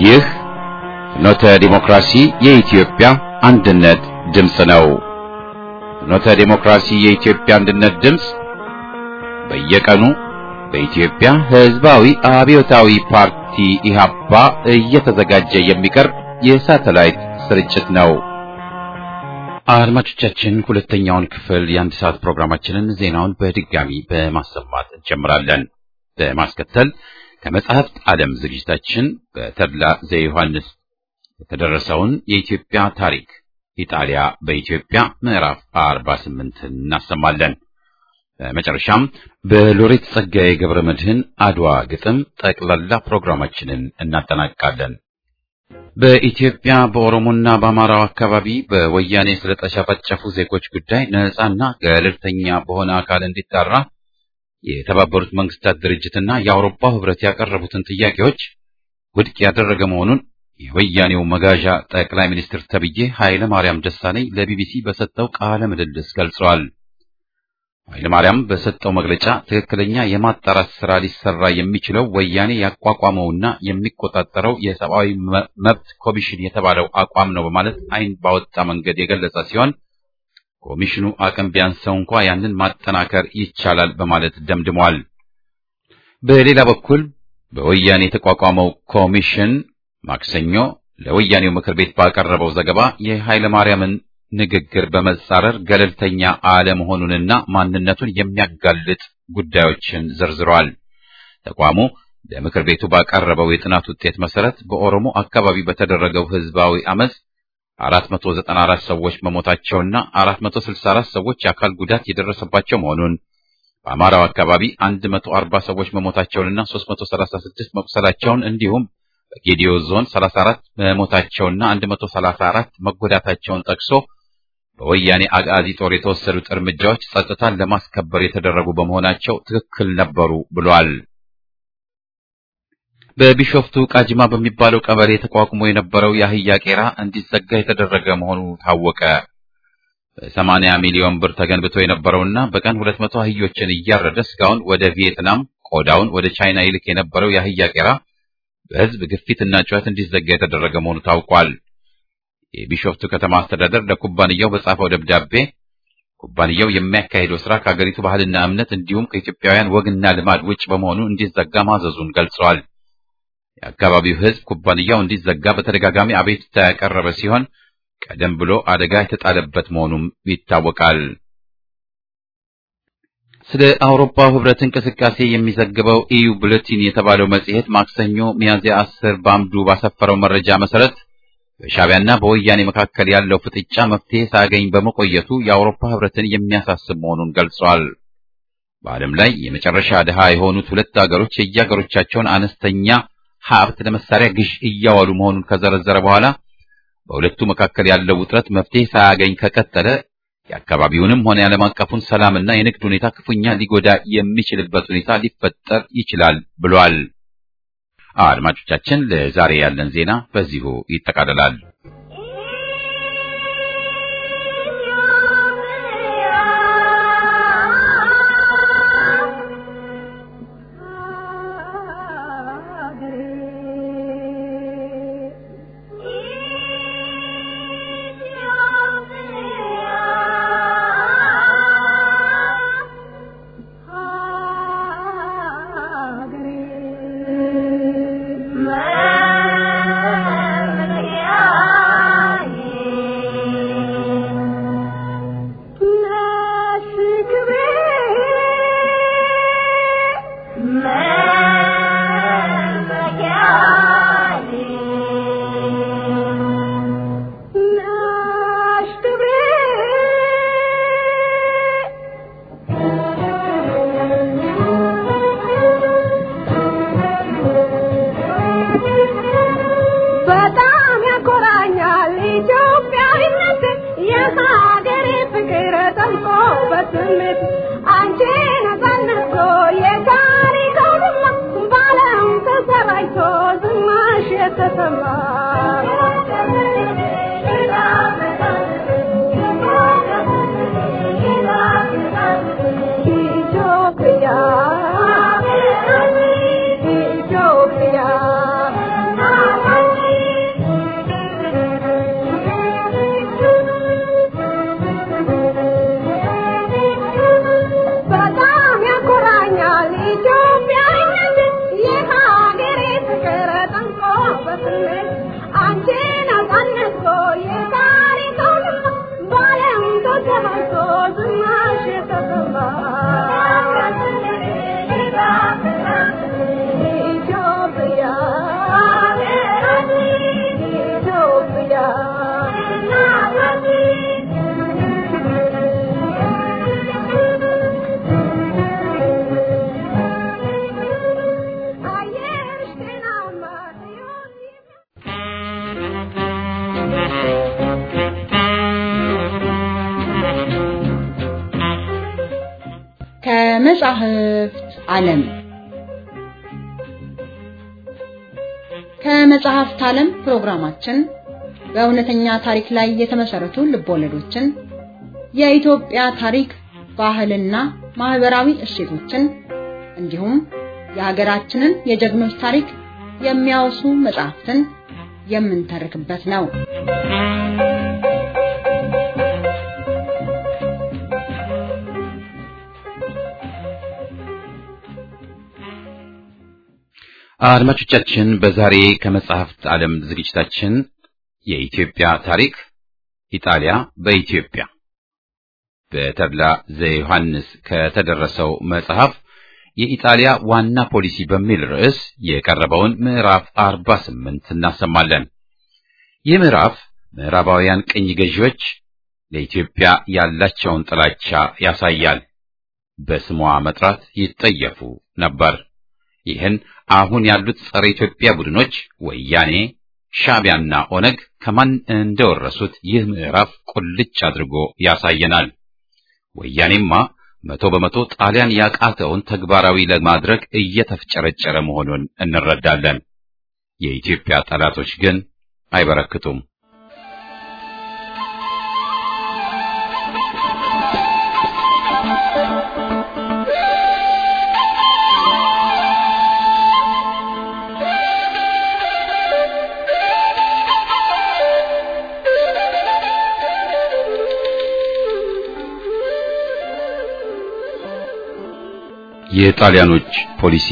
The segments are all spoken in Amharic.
ይህ ፍኖተ ዲሞክራሲ የኢትዮጵያ አንድነት ድምፅ ነው። ፍኖተ ዲሞክራሲ የኢትዮጵያ አንድነት ድምፅ በየቀኑ በኢትዮጵያ ሕዝባዊ አብዮታዊ ፓርቲ ኢህአፓ እየተዘጋጀ የሚቀርብ የሳተላይት ስርጭት ነው። አድማጮቻችን ሁለተኛውን ክፍል የአንድ ሰዓት ፕሮግራማችንን ዜናውን በድጋሚ በማሰማት እንጀምራለን። በማስከተል ከመጽሐፍት ዓለም ዝግጅታችን በተድላ ዘዮሐንስ የተደረሰውን የኢትዮጵያ ታሪክ ኢጣሊያ በኢትዮጵያ ምዕራፍ 48 እናሰማለን። በመጨረሻም በሎሬት ጸጋዬ ገብረ መድህን አድዋ ግጥም ጠቅላላ ፕሮግራማችንን እናጠናቅቃለን። በኢትዮጵያ በኦሮሞና በአማራው አካባቢ በወያኔ ስለተጨፈጨፉ ዜጎች ጉዳይ ነፃና ገለልተኛ በሆነ አካል እንዲጣራ የተባበሩት መንግስታት ድርጅትና የአውሮፓ ህብረት ያቀረቡትን ጥያቄዎች ውድቅ ያደረገ መሆኑን የወያኔው መጋዣ ጠቅላይ ሚኒስትር ተብዬ ኃይለ ማርያም ደሳለኝ ለቢቢሲ በሰጠው ቃለ ምልልስ ገልጸዋል። ኃይለ ማርያም በሰጠው መግለጫ ትክክለኛ የማጣራት ስራ ሊሰራ የሚችለው ወያኔ ያቋቋመውና የሚቆጣጠረው የሰብአዊ መብት ኮሚሽን የተባለው አቋም ነው በማለት ዓይን ባወጣ መንገድ የገለጸ ሲሆን ኮሚሽኑ አቅም ቢያንሰው እንኳ ያንን ማጠናከር ይቻላል በማለት ደምድሟል። በሌላ በኩል በወያኔ የተቋቋመው ኮሚሽን ማክሰኞ ለወያኔው ምክር ቤት ባቀረበው ዘገባ የኃይለ ማርያምን ንግግር በመጻረር ገለልተኛ አለመሆኑንና ማንነቱን የሚያጋልጥ ጉዳዮችን ዘርዝሯል። ተቋሙ ለምክር ቤቱ ባቀረበው የጥናት ውጤት መሰረት በኦሮሞ አካባቢ በተደረገው ህዝባዊ አመፅ 494 ሰዎች መሞታቸውና 464 ሰዎች የአካል ጉዳት የደረሰባቸው መሆኑን በአማራው አካባቢ 140 ሰዎች መሞታቸውንና 336 መቁሰላቸውን እንዲሁም በጌዲዮ ዞን 34 መሞታቸውና 134 መጎዳታቸውን ጠቅሶ በወያኔ አጋዚ ጦር የተወሰዱት እርምጃዎች ጸጥታን ለማስከበር የተደረጉ በመሆናቸው ትክክል ነበሩ ብሏል። በቢሾፍቱ ቃጂማ በሚባለው ቀበሌ ተቋቁሞ የነበረው የአህያ ቄራ እንዲዘጋ የተደረገ መሆኑ ታወቀ። በሰማንያ ሚሊዮን ብር ተገንብቶ የነበረውና በቀን ሁለት መቶ አህዮችን እያረደ ስጋውን ወደ ቪየትናም ቆዳውን ወደ ቻይና ይልክ የነበረው የአህያ ቄራ በህዝብ ግፊትና ጩኸት እንዲዘጋ የተደረገ መሆኑ ታውቋል። የቢሾፍቱ ከተማ አስተዳደር ለኩባንያው በጻፈው ደብዳቤ ኩባንያው የሚያካሂደው ስራ ከሀገሪቱ ባህልና እምነት እንዲሁም ከኢትዮጵያውያን ወግና ልማድ ውጭ በመሆኑ እንዲዘጋ ማዘዙን ገልጸዋል። የአካባቢው ህዝብ ኩባንያው እንዲዘጋ በተደጋጋሚ አቤቱታ ያቀረበ ሲሆን ቀደም ብሎ አደጋ የተጣለበት መሆኑም ይታወቃል። ስለ አውሮፓው ህብረት እንቅስቃሴ የሚዘግበው ኢዩ ቡሌቲን የተባለው መጽሔት ማክሰኞ ሚያዝያ አስር በአምዱ ባሰፈረው መረጃ መሰረት በሻዕቢያና በወያኔ መካከል ያለው ፍጥጫ መፍትሄ ሳያገኝ በመቆየቱ የአውሮፓ ህብረትን የሚያሳስብ መሆኑን ገልጿል። በዓለም ላይ የመጨረሻ ድሃ የሆኑት ሁለት ሀገሮች የየሀገሮቻቸውን አነስተኛ ሀብት ለመሳሪያ ግዥ እያዋሉ መሆኑን ከዘረዘረ በኋላ በሁለቱ መካከል ያለው ውጥረት መፍትሄ ሳያገኝ ከቀጠለ የአካባቢውንም ሆነ የዓለም አቀፉን ሰላምና የንግድ ሁኔታ ክፉኛ ሊጎዳ የሚችልበት ሁኔታ ሊፈጠር ይችላል ብሏል። አድማጮቻችን፣ ለዛሬ ያለን ዜና በዚሁ ይጠቃልላል። ኢትዮጵያ ከመጻሕፍት ዓለም ከመጽሐፍት ዓለም ፕሮግራማችን በእውነተኛ ታሪክ ላይ የተመሰረቱ ልቦለዶችን፣ የኢትዮጵያ ታሪክ፣ ባህልና ማህበራዊ እሴቶችን እንዲሁም የሀገራችንን የጀግኖች ታሪክ የሚያወሱ መጽሐፍትን የምንተርክበት ነው። አድማጮቻችን በዛሬ ከመጽሐፍት ዓለም ዝግጅታችን የኢትዮጵያ ታሪክ ኢጣሊያ በኢትዮጵያ በተድላ ዘዮሐንስ ከተደረሰው መጽሐፍ የኢጣሊያ ዋና ፖሊሲ በሚል ርዕስ የቀረበውን ምዕራፍ 48 እናሰማለን። ይህ ምዕራፍ ምዕራባውያን ቅኝ ገዢዎች ለኢትዮጵያ ያላቸውን ጥላቻ ያሳያል። በስሟ መጥራት ይጠየፉ ነበር። ይህን አሁን ያሉት ጸረ ኢትዮጵያ ቡድኖች ወያኔ፣ ሻዕቢያና ኦነግ ከማን እንደወረሱት ይህ ምዕራፍ ቁልጭ አድርጎ ያሳየናል። ወያኔማ መቶ በመቶ ጣሊያን ያቃተውን ተግባራዊ ለማድረግ እየተፍጨረጨረ መሆኑን እንረዳለን። የኢትዮጵያ ጠላቶች ግን አይበረክቱም። የጣሊያኖች ፖሊሲ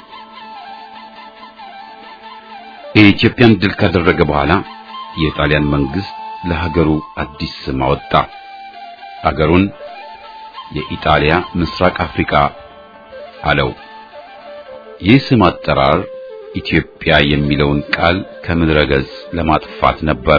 የኢትዮጵያን ድል ካደረገ በኋላ የጣሊያን መንግስት ለሀገሩ አዲስ ስም አወጣ። ሀገሩን የኢጣሊያ ምስራቅ አፍሪካ አለው። ይህ ስም አጠራር ኢትዮጵያ የሚለውን ቃል ከምድረ ገጽ ለማጥፋት ነበር።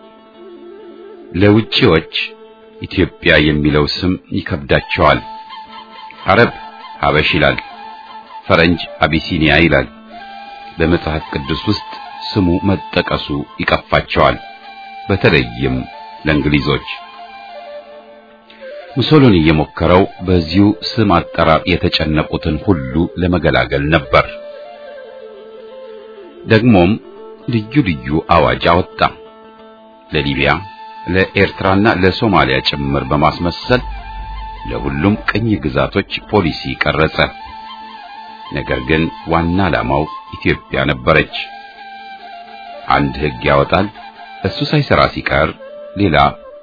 ለውጪዎች ኢትዮጵያ የሚለው ስም ይከብዳቸዋል። አረብ ሀበሽ ይላል፣ ፈረንጅ አቢሲኒያ ይላል። በመጽሐፍ ቅዱስ ውስጥ ስሙ መጠቀሱ ይቀፋቸዋል፣ በተለይም ለእንግሊዞች። ሙሶሎኒ የሞከረው በዚሁ ስም አጠራር የተጨነቁትን ሁሉ ለመገላገል ነበር። ደግሞም ልዩ ልዩ አዋጅ አወጣ። ለሊቢያ፣ ለኤርትራና ለሶማሊያ ጭምር በማስመሰል ለሁሉም ቅኝ ግዛቶች ፖሊሲ ቀረጸ። ነገር ግን ዋና ዓላማው ኢትዮጵያ ነበረች። አንድ ሕግ ያወጣል፣ እሱ ሳይሰራ ሲቀር ሌላ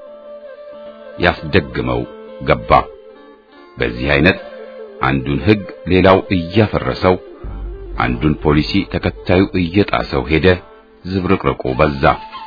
ያስደግመው ገባ። በዚህ አይነት አንዱን ሕግ ሌላው እያፈረሰው፣ አንዱን ፖሊሲ ተከታዩ እየጣሰው ሄደ። ዝብርቅርቁ በዛ።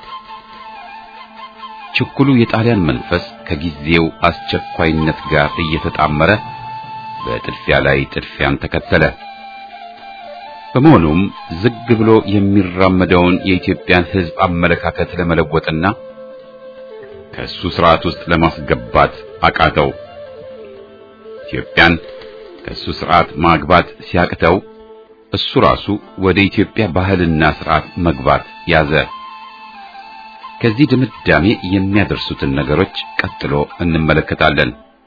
ችኩሉ የጣሊያን መንፈስ ከጊዜው አስቸኳይነት ጋር እየተጣመረ በጥድፊያ ላይ ጥድፊያን ተከተለ። በመሆኑም ዝግ ብሎ የሚራመደውን የኢትዮጵያን ሕዝብ አመለካከት ለመለወጥና ከእሱ ስርዓት ውስጥ ለማስገባት አቃተው። ኢትዮጵያን ከእሱ ስርዓት ማግባት ሲያቅተው እሱ ራሱ ወደ ኢትዮጵያ ባህልና ስርዓት መግባት ያዘ። ከዚህ ድምዳሜ የሚያደርሱትን ነገሮች ቀጥሎ እንመለከታለን።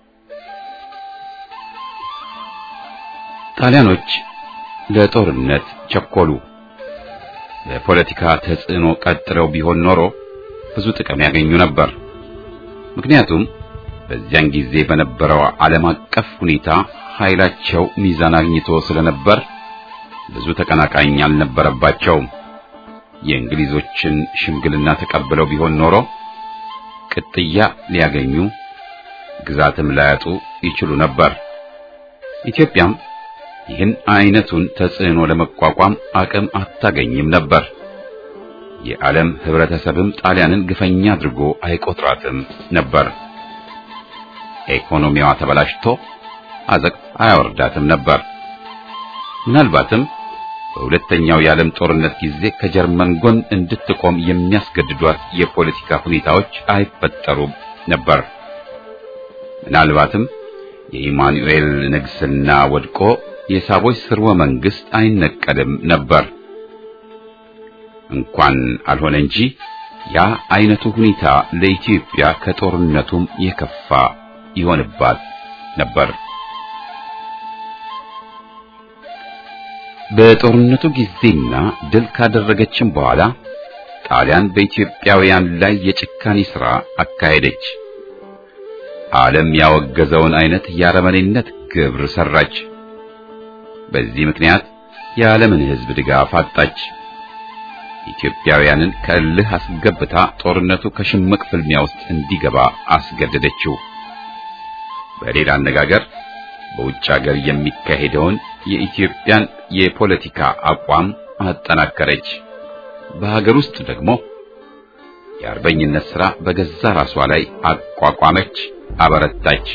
ጣሊያኖች ለጦርነት ቸኮሉ። ለፖለቲካ ተጽዕኖ ቀጥለው ቢሆን ኖሮ ብዙ ጥቅም ያገኙ ነበር። ምክንያቱም በዚያን ጊዜ በነበረው ዓለም አቀፍ ሁኔታ ኃይላቸው ሚዛን አግኝቶ ስለነበር ብዙ ተቀናቃኝ አልነበረባቸውም። የእንግሊዞችን ሽምግልና ተቀብለው ቢሆን ኖሮ ቅጥያ ሊያገኙ ግዛትም ላያጡ ይችሉ ነበር። ኢትዮጵያም ይህን አይነቱን ተጽዕኖ ለመቋቋም አቅም አታገኝም ነበር። የዓለም ህብረተሰብም ጣሊያንን ግፈኛ አድርጎ አይቆጥራትም ነበር። ኢኮኖሚዋ ተበላሽቶ አዘቅት አያወርዳትም ነበር። ምናልባትም በሁለተኛው የዓለም ጦርነት ጊዜ ከጀርመን ጎን እንድትቆም የሚያስገድዷት የፖለቲካ ሁኔታዎች አይፈጠሩም ነበር። ምናልባትም የኢማኑኤል ንግስና ወድቆ የሳቦች ስርወ መንግስት አይነቀልም ነበር። እንኳን አልሆነ እንጂ ያ አይነቱ ሁኔታ ለኢትዮጵያ ከጦርነቱም የከፋ ይሆንባት ነበር። በጦርነቱ ጊዜና ድል ካደረገችም በኋላ ጣሊያን በኢትዮጵያውያን ላይ የጭካኔ ሥራ አካሄደች። ዓለም ያወገዘውን አይነት የአረመኔነት ግብር ሰራች። በዚህ ምክንያት የዓለምን ሕዝብ ድጋፍ አጣች። ኢትዮጵያውያንን ከእልህ አስገብታ ጦርነቱ ከሽምቅ ፍልሚያ ውስጥ እንዲገባ አስገደደችው። በሌላ አነጋገር በውጭ ሀገር የሚካሄደውን የኢትዮጵያን የፖለቲካ አቋም አጠናከረች። በሀገር ውስጥ ደግሞ የአርበኝነት ሥራ በገዛ ራሷ ላይ አቋቋመች፣ አበረታች።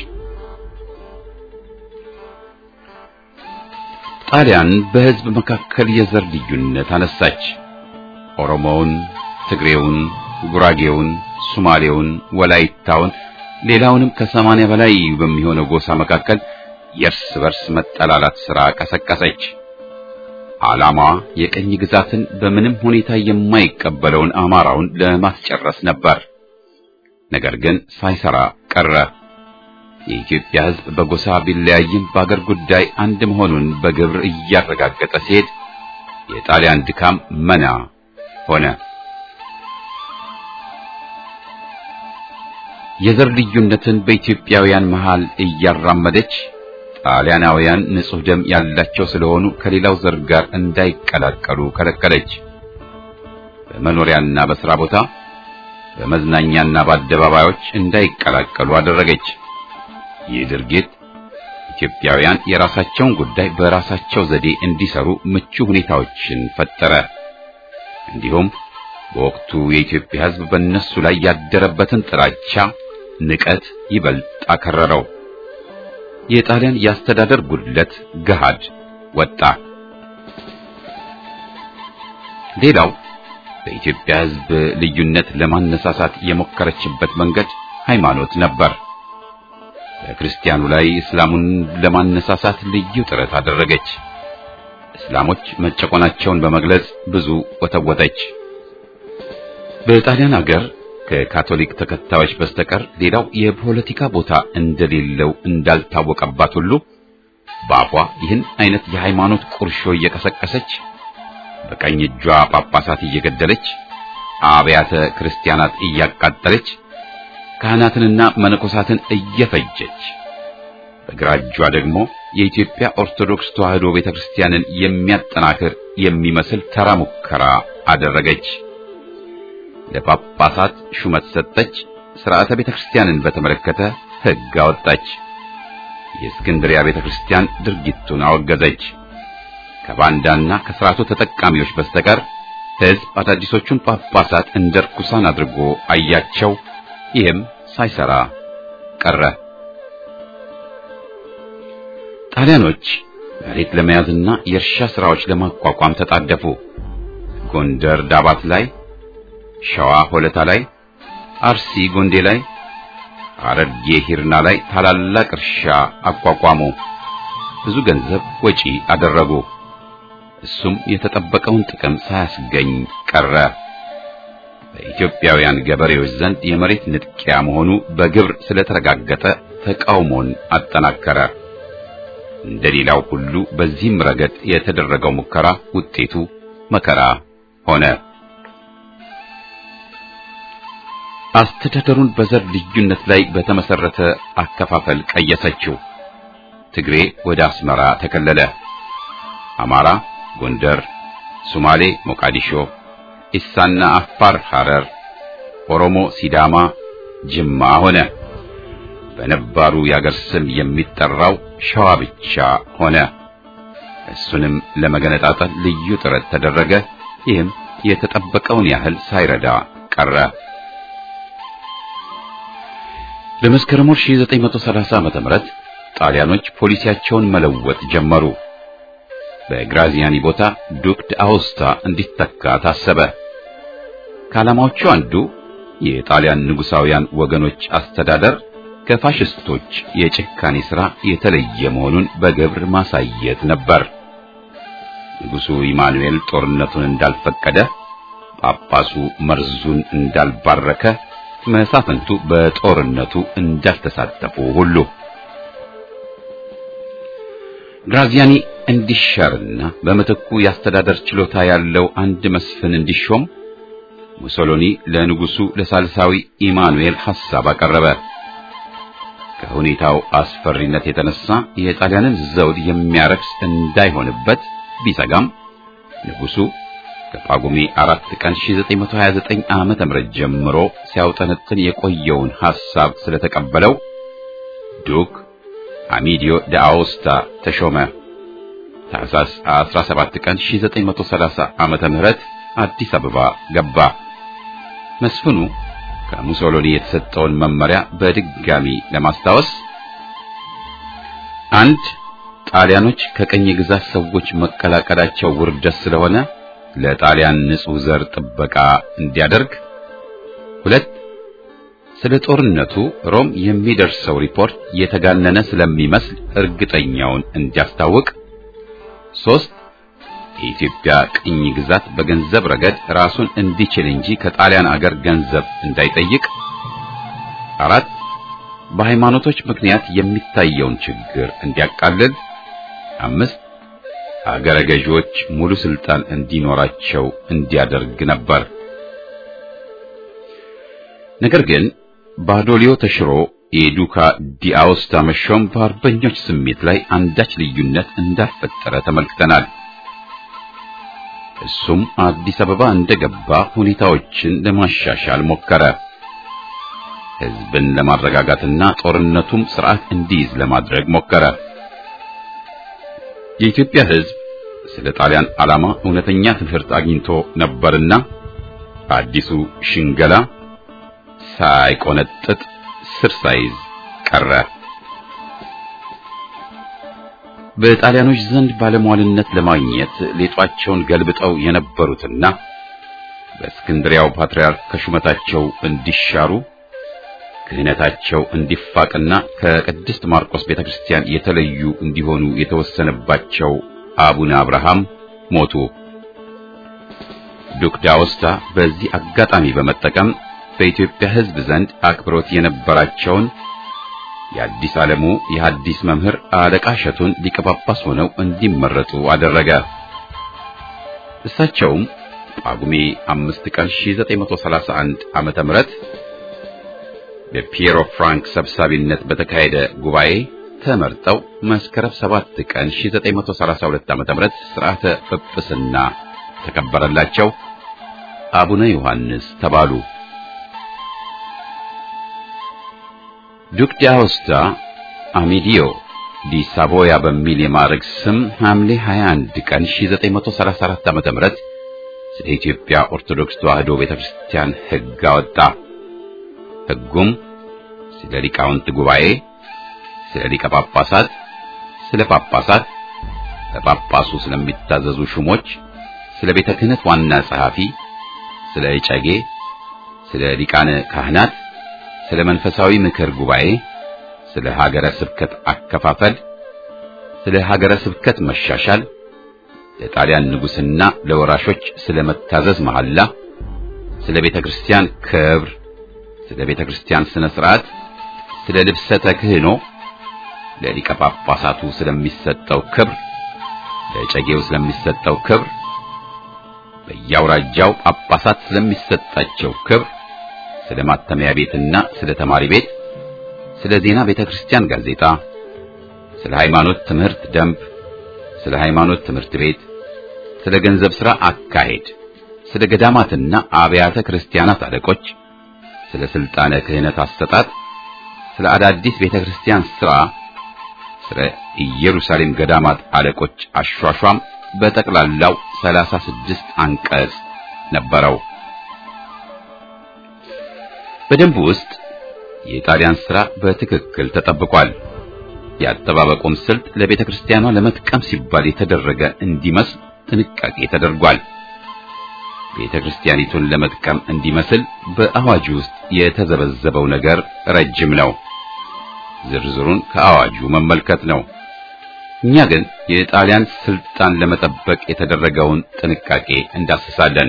ጣሊያን በሕዝብ መካከል የዘር ልዩነት አነሳች። ኦሮሞውን፣ ትግሬውን፣ ጉራጌውን፣ ሶማሌውን፣ ወላይታውን ሌላውንም ከሰማንያ በላይ በሚሆነው ጎሳ መካከል የእርስ በርስ መጠላላት ሥራ ቀሰቀሰች። ዓላማዋ የቀኝ ግዛትን በምንም ሁኔታ የማይቀበለውን አማራውን ለማስጨረስ ነበር። ነገር ግን ሳይሰራ ቀረ። የኢትዮጵያ ሕዝብ በጎሳ ቢለያይም በአገር ጉዳይ አንድ መሆኑን በግብር እያረጋገጠ ሲሄድ የጣሊያን ድካም መና ሆነ። የዘር ልዩነትን በኢትዮጵያውያን መሃል እያራመደች ጣሊያናውያን ንጹሕ ደም ያላቸው ስለሆኑ ከሌላው ዘር ጋር እንዳይቀላቀሉ ከለከለች። በመኖሪያና በሥራ ቦታ፣ በመዝናኛና በአደባባዮች እንዳይቀላቀሉ አደረገች። ይህ ድርጊት ኢትዮጵያውያን የራሳቸውን ጉዳይ በራሳቸው ዘዴ እንዲሰሩ ምቹ ሁኔታዎችን ፈጠረ። እንዲሁም በወቅቱ የኢትዮጵያ ሕዝብ በእነሱ ላይ ያደረበትን ጥላቻ፣ ንቀት ይበልጥ አከረረው። የጣሊያን የአስተዳደር ጉድለት ገሃድ ወጣ። ሌላው በኢትዮጵያ ሕዝብ ልዩነት ለማነሳሳት የሞከረችበት መንገድ ሃይማኖት ነበር። በክርስቲያኑ ላይ እስላሙን ለማነሳሳት ልዩ ጥረት አደረገች። እስላሞች መጨቆናቸውን በመግለጽ ብዙ ወተወተች። በጣሊያን አገር ከካቶሊክ ተከታዮች በስተቀር ሌላው የፖለቲካ ቦታ እንደሌለው እንዳልታወቀባት ሁሉ በአፏ ይህን አይነት የሃይማኖት ቁርሾ እየቀሰቀሰች በቀኝ እጇ ጳጳሳት እየገደለች አብያተ ክርስቲያናት እያቃጠለች ካህናትንና መነኮሳትን እየፈጀች በግራ እጇ ደግሞ የኢትዮጵያ ኦርቶዶክስ ተዋሕዶ ቤተክርስቲያንን የሚያጠናክር የሚመስል ተራ ሙከራ አደረገች። ለጳጳሳት ሹመት ሰጠች። ሥርዓተ ቤተክርስቲያንን በተመለከተ ሕግ አወጣች። የእስክንድሪያ ቤተክርስቲያን ድርጊቱን አወገዘች። ከባንዳና ከሥርዓቱ ተጠቃሚዎች በስተቀር ሕዝብ አዳዲሶቹን ጳጳሳት እንደ ርኩሳን አድርጎ አያቸው። ይህም ሳይሰራ ቀረ። ጣሊያኖች መሬት ለመያዝና የእርሻ ሥራዎች ለማቋቋም ተጣደፉ። ጎንደር ዳባት ላይ፣ ሸዋ ሆለታ ላይ፣ አርሲ ጎንዴ ላይ፣ ሐረርጌ ሂርና ላይ ታላላቅ እርሻ አቋቋሙ። ብዙ ገንዘብ ወጪ አደረጉ። እሱም የተጠበቀውን ጥቅም ሳያስገኝ ቀረ። በኢትዮጵያውያን ገበሬዎች ዘንድ የመሬት ንጥቂያ መሆኑ በግብር ስለተረጋገጠ ተቃውሞን አጠናከረ። እንደሌላው ሁሉ በዚህም ረገድ የተደረገው ሙከራ ውጤቱ መከራ ሆነ። አስተዳደሩን በዘር ልዩነት ላይ በተመሰረተ አከፋፈል ቀየሰችው። ትግሬ ወደ አስመራ ተከለለ። አማራ ጎንደር፣ ሶማሌ ሞቃዲሾ፣ ኢሳና አፋር ሐረር፣ ኦሮሞ ሲዳማ ጅማ ሆነ። በነባሩ የአገር ስም የሚጠራው ሸዋ ብቻ ሆነ። እሱንም ለመገነጣጠል ልዩ ጥረት ተደረገ። ይህም የተጠበቀውን ያህል ሳይረዳ ቀረ። ለመስከረም 1930 ዓመተ ምህረት ጣሊያኖች ፖሊሲያቸውን መለወጥ ጀመሩ። በግራዚያኒ ቦታ ዱክ አውስታ እንዲተካ ታሰበ። ከዓላማዎቹ አንዱ የጣሊያን ንጉሳውያን ወገኖች አስተዳደር ከፋሽስቶች የጭካኔ ሥራ የተለየ መሆኑን በግብር ማሳየት ነበር። ንጉሡ ኢማኑኤል ጦርነቱን እንዳልፈቀደ፣ ጳጳሱ መርዙን እንዳልባረከ፣ መሳፍንቱ በጦርነቱ እንዳልተሳተፉ ሁሉ ግራዚያኒ እንዲሻርና በምትኩ የአስተዳደር ችሎታ ያለው አንድ መስፍን እንዲሾም ሙሶሎኒ ለንጉሱ ለሳልሳዊ ኢማኑኤል ሐሳብ አቀረበ። ከሁኔታው አስፈሪነት የተነሳ የጣሊያንን ዘውድ የሚያረክስ እንዳይሆንበት ቢሰጋም ንጉሱ ከጳጉሜ አራት ቀን 1929 ዓመተ ምህረት ጀምሮ ሲያውጠነጥን የቆየውን ሐሳብ ስለተቀበለው ዱክ አሚዲዮ ዳአውስታ ተሾመ። ታኅሳስ 17 ቀን 1930 ዓመተ ምህረት አዲስ አበባ ገባ። መስፍኑ ከሙሶሎኒ የተሰጠውን መመሪያ በድጋሚ ለማስታወስ አንድ ጣሊያኖች ከቀኝ ግዛት ሰዎች መቀላቀላቸው ውርደት ስለሆነ ለጣሊያን ንጹሕ ዘር ጥበቃ እንዲያደርግ፣ ሁለት ስለ ጦርነቱ ሮም የሚደርሰው ሪፖርት የተጋነነ ስለሚመስል እርግጠኛውን እንዲያስታውቅ፣ ሶስት የኢትዮጵያ ቅኝ ግዛት በገንዘብ ረገድ ራሱን እንዲችል እንጂ ከጣሊያን አገር ገንዘብ እንዳይጠይቅ፣ አራት በሃይማኖቶች ምክንያት የሚታየውን ችግር እንዲያቃልል፣ አምስት አገረ ገዢዎች ሙሉ ስልጣን እንዲኖራቸው እንዲያደርግ ነበር። ነገር ግን ባዶሊዮ ተሽሮ የዱካ ዲአውስታ መሾም በአርበኞች ስሜት ላይ አንዳች ልዩነት እንዳልፈጠረ ተመልክተናል። እሱም አዲስ አበባ እንደገባ ሁኔታዎችን ለማሻሻል ሞከረ። ሕዝብን ለማረጋጋትና ጦርነቱም ስርዓት እንዲይዝ ለማድረግ ሞከረ። የኢትዮጵያ ሕዝብ ስለ ጣሊያን ዓላማ እውነተኛ ትምህርት አግኝቶ ነበርና አዲሱ ሽንገላ ሳይቆነጥጥ ስር ሳይዝ ቀረ። በጣሊያኖች ዘንድ ባለሟልነት ለማግኘት ሌጧቸውን ገልብጠው የነበሩትና በእስክንድሪያው ፓትርያርክ ከሹመታቸው እንዲሻሩ ክህነታቸው እንዲፋቅና ከቅድስት ማርቆስ ቤተክርስቲያን የተለዩ እንዲሆኑ የተወሰነባቸው አቡነ አብርሃም ሞቱ። ዱክ ዳውስታ በዚህ አጋጣሚ በመጠቀም በኢትዮጵያ ሕዝብ ዘንድ አክብሮት የነበራቸውን የአዲስ ዓለሙ የሐዲስ መምህር አለቃ እሸቱን ሊቀ ጳጳስ ሆነው እንዲመረጡ አደረገ። እሳቸውም ጳጉሜ አምስት ቀን 1931 ዓመተ ምህረት በፒየሮ ፍራንክ ሰብሳቢነት በተካሄደ ጉባኤ ተመርጠው መስከረም 7 ቀን 1932 ዓመተ ምህረት ሥርዓተ ጵጵስና ተከበረላቸው። አቡነ ዮሐንስ ተባሉ። ዱክ ዳውስታ አሚዲዮ ዲ ሳቮያ በሚል የማዕረግ ስም ሐምሌ 21 ቀን 1934 ዓመተ ምህረት ስለ ኢትዮጵያ ኦርቶዶክስ ተዋሕዶ ቤተክርስቲያን ሕግ አወጣ። ሕጉም ስለ ሊቃውንት ጉባኤ፣ ስለ ሊቀ ጳጳሳት፣ ስለ ጳጳሳት፣ ለጳጳሱ ስለሚታዘዙ ሹሞች፣ ስለ ቤተ ክህነት ዋና ጸሐፊ፣ ስለ እጨጌ፣ ስለ ሊቃነ ካህናት ስለ መንፈሳዊ ምክር ጉባኤ፣ ስለ ሀገረ ስብከት አከፋፈል፣ ስለ ሀገረ ስብከት መሻሻል፣ ለጣሊያን ንጉሥና ለወራሾች ስለ መታዘዝ መሐላ፣ ስለ ቤተ ክርስቲያን ክብር፣ ስለ ቤተ ክርስቲያን ስነ ሥርዓት፣ ስለ ልብሰ ተክህኖ፣ ለሊቀ ጳጳሳቱ ስለሚሰጠው ክብር፣ ለጨጌው ስለሚሰጠው ክብር፣ በየአውራጃው ጳጳሳት ስለሚሰጣቸው ክብር ስለ ማተሚያ ቤትና ስለ ተማሪ ቤት፣ ስለ ዜና ቤተ ክርስቲያን ጋዜጣ፣ ስለ ሃይማኖት ትምህርት ደንብ፣ ስለ ሃይማኖት ትምህርት ቤት፣ ስለ ገንዘብ ሥራ አካሄድ፣ ስለ ገዳማትና አብያተ ክርስቲያናት አለቆች፣ ስለ ስልጣነ ክህነት አሰጣጥ፣ ስለ አዳዲስ ቤተ ክርስቲያን ሥራ፣ ስለ ኢየሩሳሌም ገዳማት አለቆች አሿሿም በጠቅላላው ሰላሳ ስድስት አንቀጽ ነበረው። በደንቡ ውስጥ የጣሊያን ሥራ በትክክል ተጠብቋል። የአጠባበቁም ስልት ለቤተ ክርስቲያኗ ለመጥቀም ሲባል የተደረገ እንዲመስል ጥንቃቄ ተደርጓል። ቤተ ክርስቲያኒቱን ለመጥቀም እንዲመስል በአዋጁ ውስጥ የተዘበዘበው ነገር ረጅም ነው። ዝርዝሩን ከአዋጁ መመልከት ነው። እኛ ግን የጣሊያን ስልጣን ለመጠበቅ የተደረገውን ጥንቃቄ እንዳስሳለን።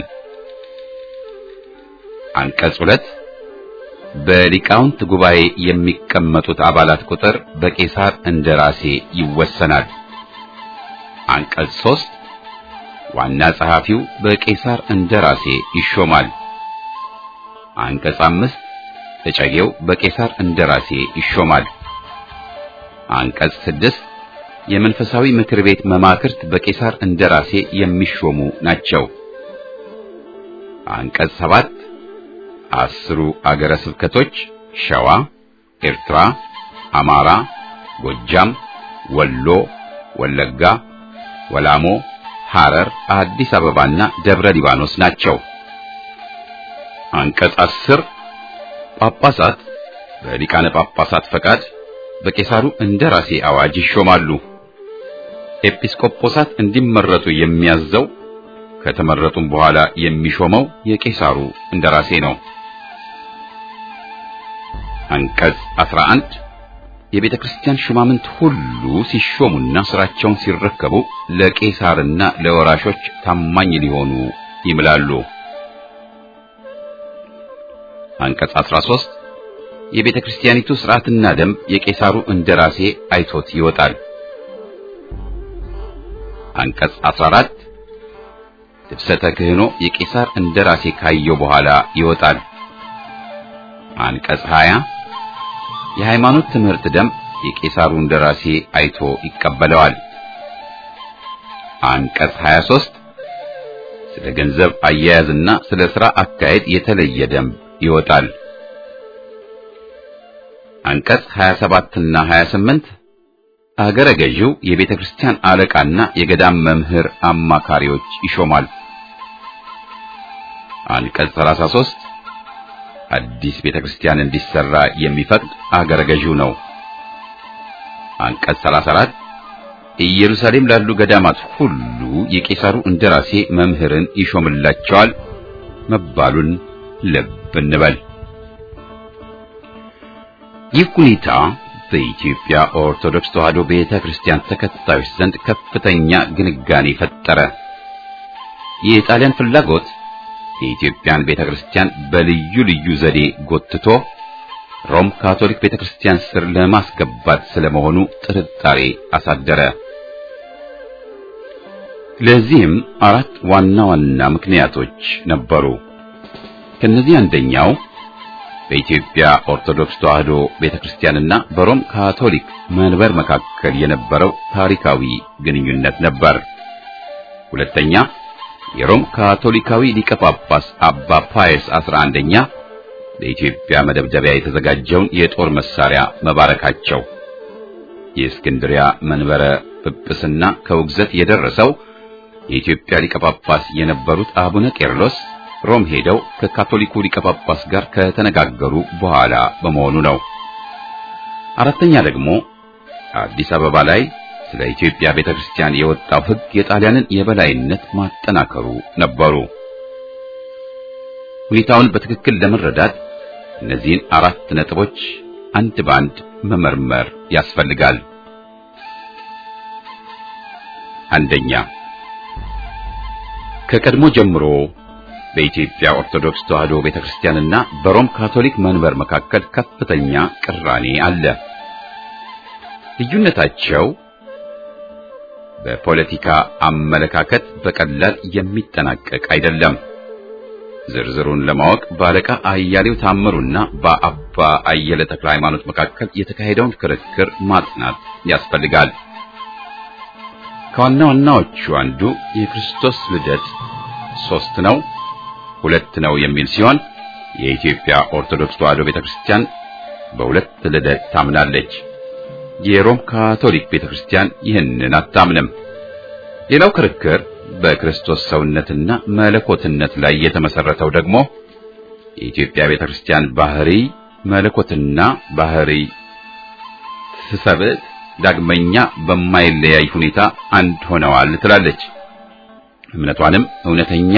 አንቀጽ ሁለት በሊቃውንት ጉባኤ የሚቀመጡት አባላት ቁጥር በቄሳር እንደራሴ ይወሰናል። አንቀጽ ሦስት ዋና ጸሐፊው በቄሳር እንደራሴ ይሾማል። አንቀጽ አምስት እጨጌው በቄሳር እንደራሴ ይሾማል። አንቀጽ ስድስት የመንፈሳዊ ምክር ቤት መማክርት በቄሳር እንደራሴ የሚሾሙ ናቸው። አንቀጽ ሰባት አስሩ አገረ ስብከቶች ሸዋ፣ ኤርትራ፣ አማራ፣ ጎጃም፣ ወሎ፣ ወለጋ፣ ወላሞ፣ ሐረር፣ አዲስ አበባና ደብረ ሊባኖስ ናቸው። አንቀጽ አስር ጳጳሳት በሊቃነ ጳጳሳት ፈቃድ በቄሳሩ እንደራሴ አዋጅ ይሾማሉ። ኤጲስቆጶሳት እንዲመረጡ የሚያዘው ከተመረጡም በኋላ የሚሾመው የቄሳሩ እንደራሴ ነው። አንቀጽ 11 የቤተ ክርስቲያን ሹማምንት ሁሉ ሲሾሙና ስራቸውን ሲረከቡ ለቄሳርና ለወራሾች ታማኝ ሊሆኑ ይምላሉ። አንቀጽ 13 የቤተ ክርስቲያኒቱ ሥርዓትና ደንብ የቄሳሩ እንደራሴ አይቶት ይወጣል። አንቀጽ 14 ልብሰተ ክህኖ የቄሳር እንደራሴ ካየው በኋላ ይወጣል። አንቀጽ 20 የሃይማኖት ትምህርት ደንብ የቄሳሩ እንደራሴ አይቶ ይቀበለዋል። አንቀጽ 23 ስለ ገንዘብ አያያዝና ስለ ሥራ አካሄድ የተለየ ደንብ ይወጣል። አንቀጽ 27 እና 28 አገረ ገዢው የቤተ ክርስቲያን አለቃና የገዳም መምህር አማካሪዎች ይሾማል። አንቀጽ 33 አዲስ ቤተ ክርስቲያን እንዲሰራ የሚፈቅድ አገረ ገዢው ነው። አንቀጽ 34 ኢየሩሳሌም ላሉ ገዳማት ሁሉ የቄሳሩ እንደራሴ መምህርን ይሾምላቸዋል መባሉን ልብ እንበል። ይህ ሁኔታ በኢትዮጵያ ኦርቶዶክስ ተዋሕዶ ቤተ ክርስቲያን ተከታዮች ዘንድ ከፍተኛ ግንጋኔ ፈጠረ። የጣሊያን ፍላጎት የኢትዮጵያን ቤተ ክርስቲያን በልዩ ልዩ ዘዴ ጎትቶ ሮም ካቶሊክ ቤተ ክርስቲያን ስር ለማስገባት ስለመሆኑ ጥርጣሬ አሳደረ። ለዚህም አራት ዋና ዋና ምክንያቶች ነበሩ። ከነዚህ አንደኛው በኢትዮጵያ ኦርቶዶክስ ተዋሕዶ ቤተክርስቲያንና በሮም ካቶሊክ መንበር መካከል የነበረው ታሪካዊ ግንኙነት ነበር። ሁለተኛ የሮም ካቶሊካዊ ሊቀ ጳጳስ አባ ፓየስ 11ኛ ለኢትዮጵያ መደብደቢያ የተዘጋጀውን የጦር መሳሪያ መባረካቸው። የእስክንድሪያ መንበረ ጵጵስና ከውግዘት የደረሰው የኢትዮጵያ ሊቀ ጳጳስ የነበሩት አቡነ ቄርሎስ ሮም ሄደው ከካቶሊኩ ሊቀ ጳጳስ ጋር ከተነጋገሩ በኋላ በመሆኑ ነው። አራተኛ ደግሞ አዲስ አበባ ላይ ስለ ኢትዮጵያ ቤተክርስቲያን የወጣው ሕግ የጣሊያንን የበላይነት ማጠናከሩ ነበሩ። ሁኔታውን በትክክል ለመረዳት እነዚህን አራት ነጥቦች አንድ ባንድ መመርመር ያስፈልጋል። አንደኛ ከቀድሞ ጀምሮ በኢትዮጵያ ኦርቶዶክስ ተዋሕዶ ቤተክርስቲያንና በሮም ካቶሊክ መንበር መካከል ከፍተኛ ቅራኔ አለ። ልዩነታቸው በፖለቲካ አመለካከት በቀላል የሚጠናቀቅ አይደለም። ዝርዝሩን ለማወቅ በአለቃ አያሌው ታምሩና በአባ አየለ ተክለ ሃይማኖት መካከል የተካሄደውን ክርክር ማጥናት ያስፈልጋል። ከዋና ዋናዎቹ አንዱ የክርስቶስ ልደት ሶስት ነው ሁለት ነው የሚል ሲሆን የኢትዮጵያ ኦርቶዶክስ ተዋሕዶ ቤተክርስቲያን በሁለት ልደት ታምናለች። የሮም ካቶሊክ ቤተክርስቲያን ይህንን አታምንም። ሌላው ክርክር በክርስቶስ ሰውነትና መለኮትነት ላይ የተመሰረተው ደግሞ የኢትዮጵያ ቤተክርስቲያን ባህሪ መለኮትና ባህሪ ትሰብእት ዳግመኛ በማይለያይ ሁኔታ አንድ ሆነዋል ትላለች። እምነቷንም እውነተኛ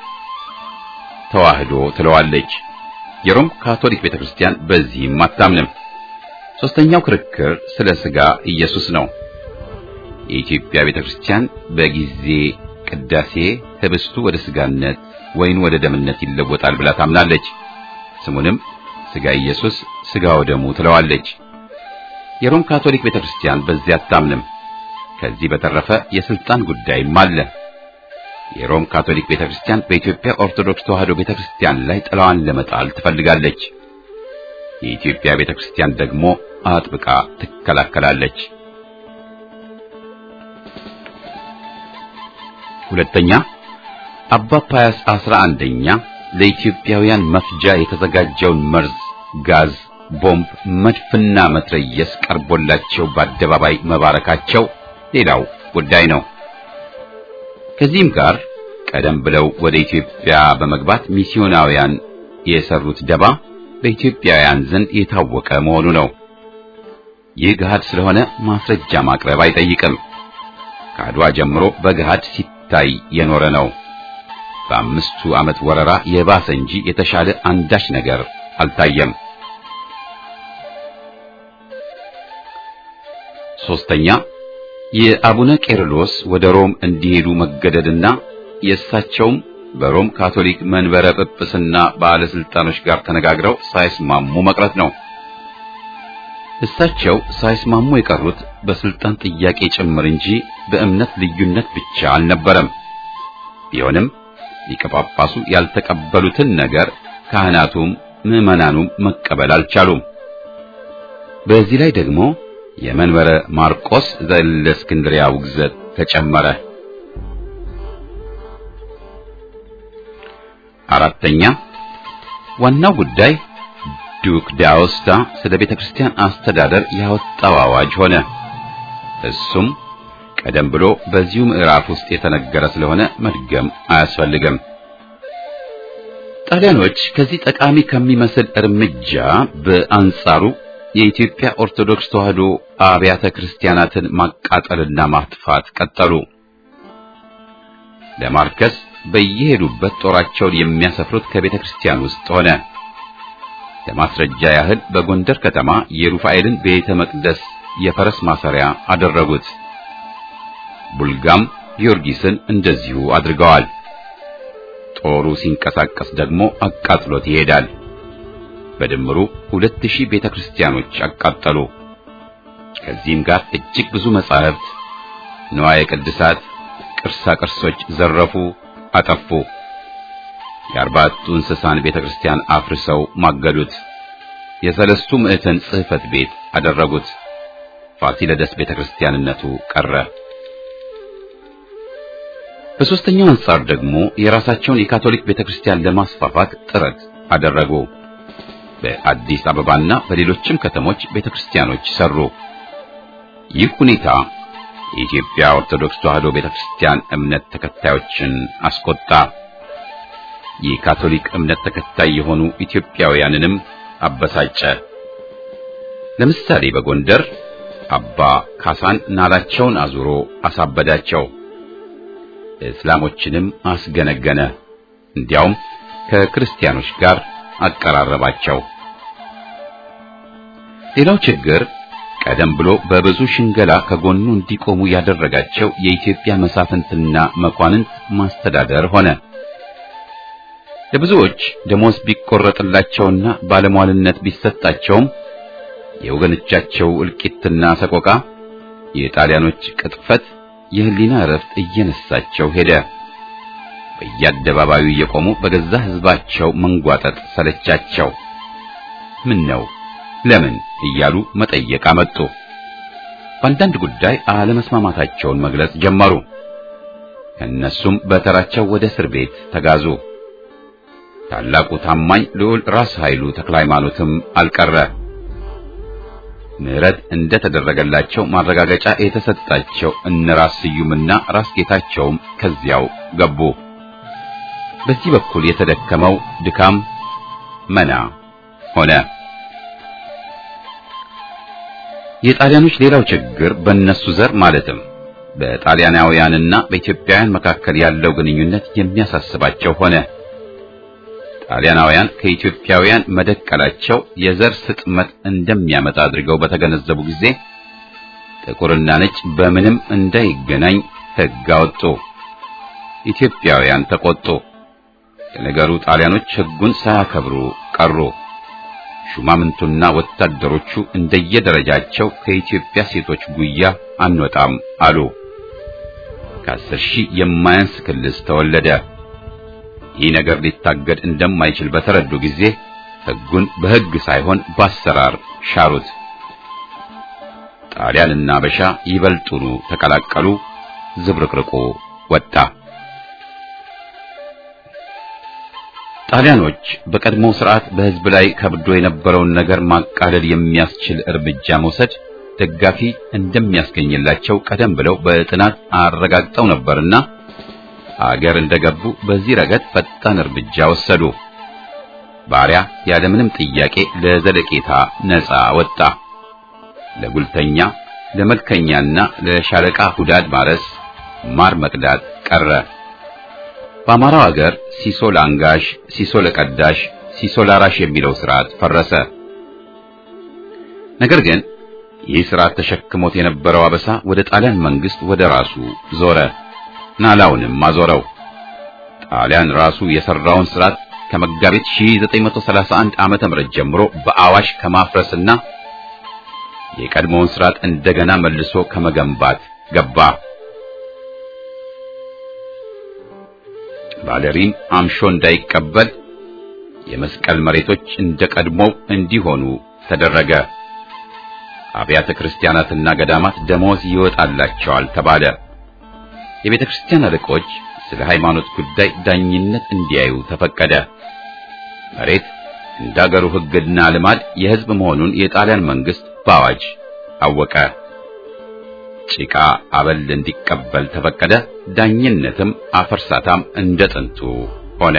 ተዋህዶ ትለዋለች። የሮም ካቶሊክ ቤተክርስቲያን በዚህም አታምንም። ሶስተኛው ክርክር ስለ ሥጋ ኢየሱስ ነው። የኢትዮጵያ ቤተክርስቲያን በጊዜ ቅዳሴ ህብስቱ ወደ ሥጋነት ወይን ወደ ደምነት ይለወጣል ብላ ታምናለች። ስሙንም ሥጋ ኢየሱስ ሥጋ ወደሙ ትለዋለች። የሮም ካቶሊክ ቤተክርስቲያን በዚያ አታምንም። ከዚህ በተረፈ የስልጣን ጉዳይም አለ። የሮም ካቶሊክ ቤተክርስቲያን በኢትዮጵያ ኦርቶዶክስ ተዋሕዶ ቤተክርስቲያን ላይ ጥላዋን ለመጣል ትፈልጋለች። የኢትዮጵያ ቤተክርስቲያን ደግሞ አጥብቃ ትከላከላለች። ሁለተኛ አባ ፓያስ አስራ አንደኛ ለኢትዮጵያውያን መፍጃ የተዘጋጀውን መርዝ፣ ጋዝ፣ ቦምብ፣ መድፍና መትረየስ ቀርቦላቸው በአደባባይ መባረካቸው ሌላው ጉዳይ ነው። ከዚህም ጋር ቀደም ብለው ወደ ኢትዮጵያ በመግባት ሚስዮናውያን የሰሩት ደባ በኢትዮጵያውያን ዘንድ የታወቀ መሆኑ ነው። ይህ ገሃድ ስለሆነ ማስረጃ ማቅረብ አይጠይቅም። ከአድዋ ጀምሮ በገሃድ ሲታይ የኖረ ነው። በአምስቱ ዓመት ወረራ የባሰ እንጂ የተሻለ አንዳች ነገር አልታየም። ሶስተኛ የአቡነ ቄርሎስ ወደ ሮም እንዲሄዱ መገደድና የእሳቸውም በሮም ካቶሊክ መንበረ ጵጵስና ባለስልጣኖች ጋር ተነጋግረው ሳይስማሙ መቅረት ነው። እሳቸው ሳይስማሙ የቀሩት በስልጣን ጥያቄ ጭምር እንጂ በእምነት ልዩነት ብቻ አልነበረም። ቢሆንም ሊቀ ጳጳሱ ያልተቀበሉትን ነገር ካህናቱም ምዕመናኑም መቀበል አልቻሉም። በዚህ ላይ ደግሞ የመንበረ ማርቆስ ዘእስክንድርያ ውግዘት ተጨመረ። አራተኛ ዋናው ጉዳይ ዱክ ዳውስታ ስለ ቤተ ክርስቲያን አስተዳደር ያወጣው አዋጅ ሆነ። እሱም ቀደም ብሎ በዚሁ ምዕራፍ ውስጥ የተነገረ ስለሆነ መድገም አያስፈልግም። ጣሊያኖች ከዚህ ጠቃሚ ከሚመስል እርምጃ በአንጻሩ የኢትዮጵያ ኦርቶዶክስ ተዋሕዶ አብያተ ክርስቲያናትን ማቃጠልና ማጥፋት ቀጠሉ። ለማርከስ በየሄዱበት ጦራቸውን የሚያሰፍሩት ከቤተ ክርስቲያን ውስጥ ሆነ። ለማስረጃ ያህል በጎንደር ከተማ የሩፋኤልን ቤተ መቅደስ የፈረስ ማሰሪያ አደረጉት። ቡልጋም ጊዮርጊስን እንደዚሁ አድርገዋል። ጦሩ ሲንቀሳቀስ ደግሞ አቃጥሎት ይሄዳል። በድምሩ ሁለት ሺህ ቤተ ክርስቲያኖች አቃጠሉ። ከዚህም ጋር እጅግ ብዙ መጻሕፍት፣ ንዋየ ቅድሳት፣ ቅርሳ ቅርሶች ዘረፉ፣ አጠፉ። የአርባዕቱ እንስሳን ቤተ ክርስቲያን አፍርሰው ማገዱት። የሰለስቱ ምዕተን ጽሕፈት ቤት አደረጉት። ፋሲለደስ ቤተ ክርስቲያንነቱ ቀረ። በሦስተኛው አንጻር ደግሞ የራሳቸውን የካቶሊክ ቤተ ክርስቲያን ለማስፋፋት ጥረት አደረጉ። በአዲስ አበባና በሌሎችም ከተሞች ቤተ ክርስቲያኖች ሰሩ። ይህ ሁኔታ የኢትዮጵያ ኦርቶዶክስ ተዋሕዶ ቤተ ክርስቲያን እምነት ተከታዮችን አስቆጣ። የካቶሊክ እምነት ተከታይ የሆኑ ኢትዮጵያውያንንም አበሳጨ። ለምሳሌ በጎንደር አባ ካሳን ናላቸውን አዙሮ አሳበዳቸው። እስላሞችንም አስገነገነ። እንዲያውም ከክርስቲያኖች ጋር አቀራረባቸው። ሌላው ችግር ቀደም ብሎ በብዙ ሽንገላ ከጎኑ እንዲቆሙ ያደረጋቸው የኢትዮጵያ መሳፍንትና መኳንንት ማስተዳደር ሆነ። ለብዙዎች ደሞዝ ቢቆረጥላቸውና ባለሟልነት ቢሰጣቸውም የወገኖቻቸው እልቂትና ሰቆቃ፣ የጣሊያኖች ቅጥፈት የህሊና እረፍት እየነሳቸው ሄደ። በየአደባባዩ እየቆሙ በገዛ ሕዝባቸው መንጓጠጥ ሰለቻቸው። ምን ነው ለምን እያሉ መጠየቅ አመጡ። በአንዳንድ ጉዳይ አለመስማማታቸውን መግለጽ ጀመሩ። እነሱም በተራቸው ወደ እስር ቤት ተጋዙ። ታላቁ ታማኝ ልዑል ራስ ኃይሉ ተክለ ሃይማኖትም አልቀረ። ምሕረት እንደተደረገላቸው ማረጋገጫ የተሰጣቸው እነ ራስ ስዩምና ራስ ጌታቸውም ከዚያው ገቡ። በዚህ በኩል የተደከመው ድካም መና ሆነ። የጣሊያኖች ሌላው ችግር በእነሱ ዘር ማለትም በጣሊያናውያንና በኢትዮጵያውያን መካከል ያለው ግንኙነት የሚያሳስባቸው ሆነ። ጣሊያናውያን ከኢትዮጵያውያን መደቀላቸው የዘር ስጥመት እንደሚያመጣ አድርገው በተገነዘቡ ጊዜ ጥቁርና ነጭ በምንም እንዳይገናኝ ሕግ አወጡ። ኢትዮጵያውያን ተቆጡ። ለነገሩ ጣሊያኖች ሕጉን ሳያከብሩ ቀሩ። ሹማምንቱና ወታደሮቹ እንደየደረጃቸው ከኢትዮጵያ ሴቶች ጉያ አንወጣም አሉ። ከአስር ሺህ የማያንስ ክልስ ተወለደ። ይህ ነገር ሊታገድ እንደማይችል በተረዱ ጊዜ ሕጉን በሕግ ሳይሆን በአሰራር ሻሩት። ጣሊያንና አበሻ ይበልጡኑ ተቀላቀሉ። ዝብርቅርቁ ወጣ። ጣሊያኖች በቀድሞው ስርዓት በሕዝብ ላይ ከብዶ የነበረውን ነገር ማቃለል የሚያስችል እርምጃ መውሰድ ደጋፊ እንደሚያስገኝላቸው ቀደም ብለው በጥናት አረጋግጠው ነበርና አገር እንደገቡ በዚህ ረገድ ፈጣን እርምጃ ወሰዱ። ባሪያ ያለምንም ጥያቄ ለዘለቄታ ነፃ ወጣ። ለጉልተኛ፣ ለመልከኛና ለሻለቃ ሁዳድ ማረስ፣ ማር መቅዳት ቀረ። በአማራው ሀገር ሲሶ ለአንጋሽ፣ ሲሶ ለቀዳሽ፣ ሲሶ ላራሽ የሚለው ስርዓት ፈረሰ። ነገር ግን ይህ ስርዓት ተሸክሞት የነበረው አበሳ ወደ ጣሊያን መንግስት ወደ ራሱ ዞረ። ናላውንም አዞረው። ጣሊያን ራሱ የሰራውን ስርዓት ከመጋቢት 1931 ዓመተ ምህረት ጀምሮ በአዋሽ ከማፍረስና የቀድሞውን ስርዓት እንደገና መልሶ ከመገንባት ገባ። ባለሪም አምሾ እንዳይቀበል የመስቀል መሬቶች እንደ ቀድሞው እንዲሆኑ ተደረገ። አብያተ ክርስቲያናትና ገዳማት ደሞዝ ይወጣላቸዋል ተባለ። የቤተ ክርስቲያን አለቆች ስለ ሃይማኖት ጉዳይ ዳኝነት እንዲያዩ ተፈቀደ። መሬት እንደ አገሩ ሕግና ልማድ የሕዝብ መሆኑን የጣሊያን መንግስት በአዋጅ አወቀ። ጭቃ አበል እንዲቀበል ተፈቀደ። ዳኝነትም አፈርሳታም እንደ ጥንቱ ሆነ።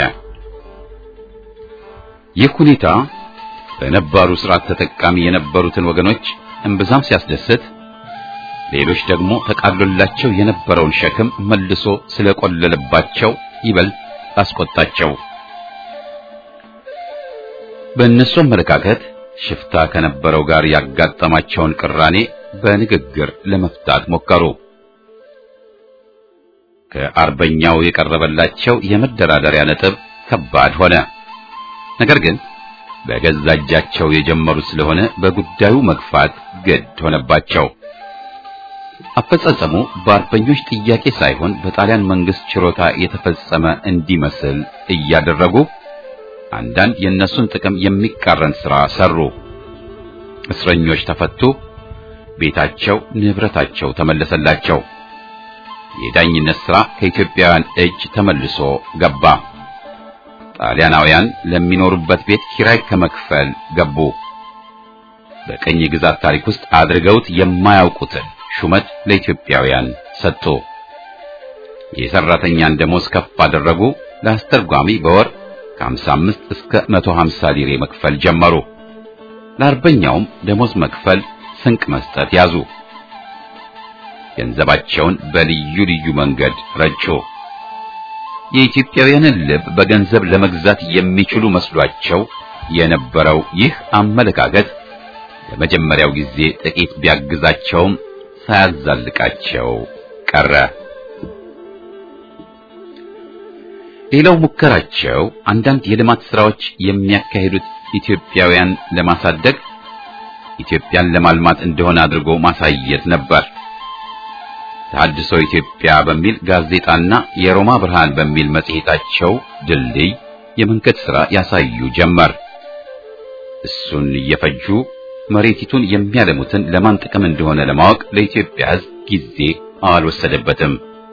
ይህ ሁኔታ በነባሩ ስርዓት ተጠቃሚ የነበሩትን ወገኖች እምብዛም ሲያስደስት፣ ሌሎች ደግሞ ተቃሎላቸው የነበረውን ሸክም መልሶ ስለቆለለባቸው ይበልጥ አስቆጣቸው። በእነሱ አመለካከት ሽፍታ ከነበረው ጋር ያጋጠማቸውን ቅራኔ በንግግር ለመፍታት ሞከሩ። ከአርበኛው የቀረበላቸው የመደራደሪያ ነጥብ ከባድ ሆነ። ነገር ግን በገዛ እጃቸው የጀመሩት ስለሆነ በጉዳዩ መግፋት ግድ ሆነባቸው። አፈጻጸሙ በአርበኞች ጥያቄ ሳይሆን በጣሊያን መንግስት ችሮታ የተፈጸመ እንዲመስል እያደረጉ አንዳንድ የእነሱን ጥቅም የሚቃረን ሥራ ሰሩ። እስረኞች ተፈቱ። ቤታቸው፣ ንብረታቸው ተመለሰላቸው። የዳኝነት ሥራ ከኢትዮጵያውያን እጅ ተመልሶ ገባ። ጣሊያናውያን ለሚኖሩበት ቤት ኪራይ ከመክፈል ገቡ። በቀኝ ግዛት ታሪክ ውስጥ አድርገውት የማያውቁትን ሹመት ለኢትዮጵያውያን ሰጡ። የሰራተኛን ደሞዝ ከፍ አደረጉ። ለአስተርጓሚ በወር ከ55 እስከ 150 ሊሬ መክፈል ጀመሩ። ለአርበኛውም ደሞዝ መክፈል፣ ስንቅ መስጠት ያዙ። ገንዘባቸውን በልዩ ልዩ መንገድ ረጩ። የኢትዮጵያውያንን ልብ በገንዘብ ለመግዛት የሚችሉ መስሏቸው የነበረው ይህ አመለካከት ለመጀመሪያው ጊዜ ጥቂት ቢያግዛቸውም ሳያዛልቃቸው ቀረ። ሌላው ሙከራቸው አንዳንድ የልማት ስራዎች የሚያካሂዱት ኢትዮጵያውያን ለማሳደግ ኢትዮጵያን ለማልማት እንደሆነ አድርጎ ማሳየት ነበር። ተሐድሶ ኢትዮጵያ በሚል ጋዜጣና የሮማ ብርሃን በሚል መጽሔታቸው ድልድይ የመንገድ ሥራ ያሳዩ ጀመር። እሱን እየፈጁ መሬቲቱን የሚያለሙትን ለማን ጥቅም እንደሆነ ለማወቅ ለኢትዮጵያ ሕዝብ ጊዜ አልወሰደበትም።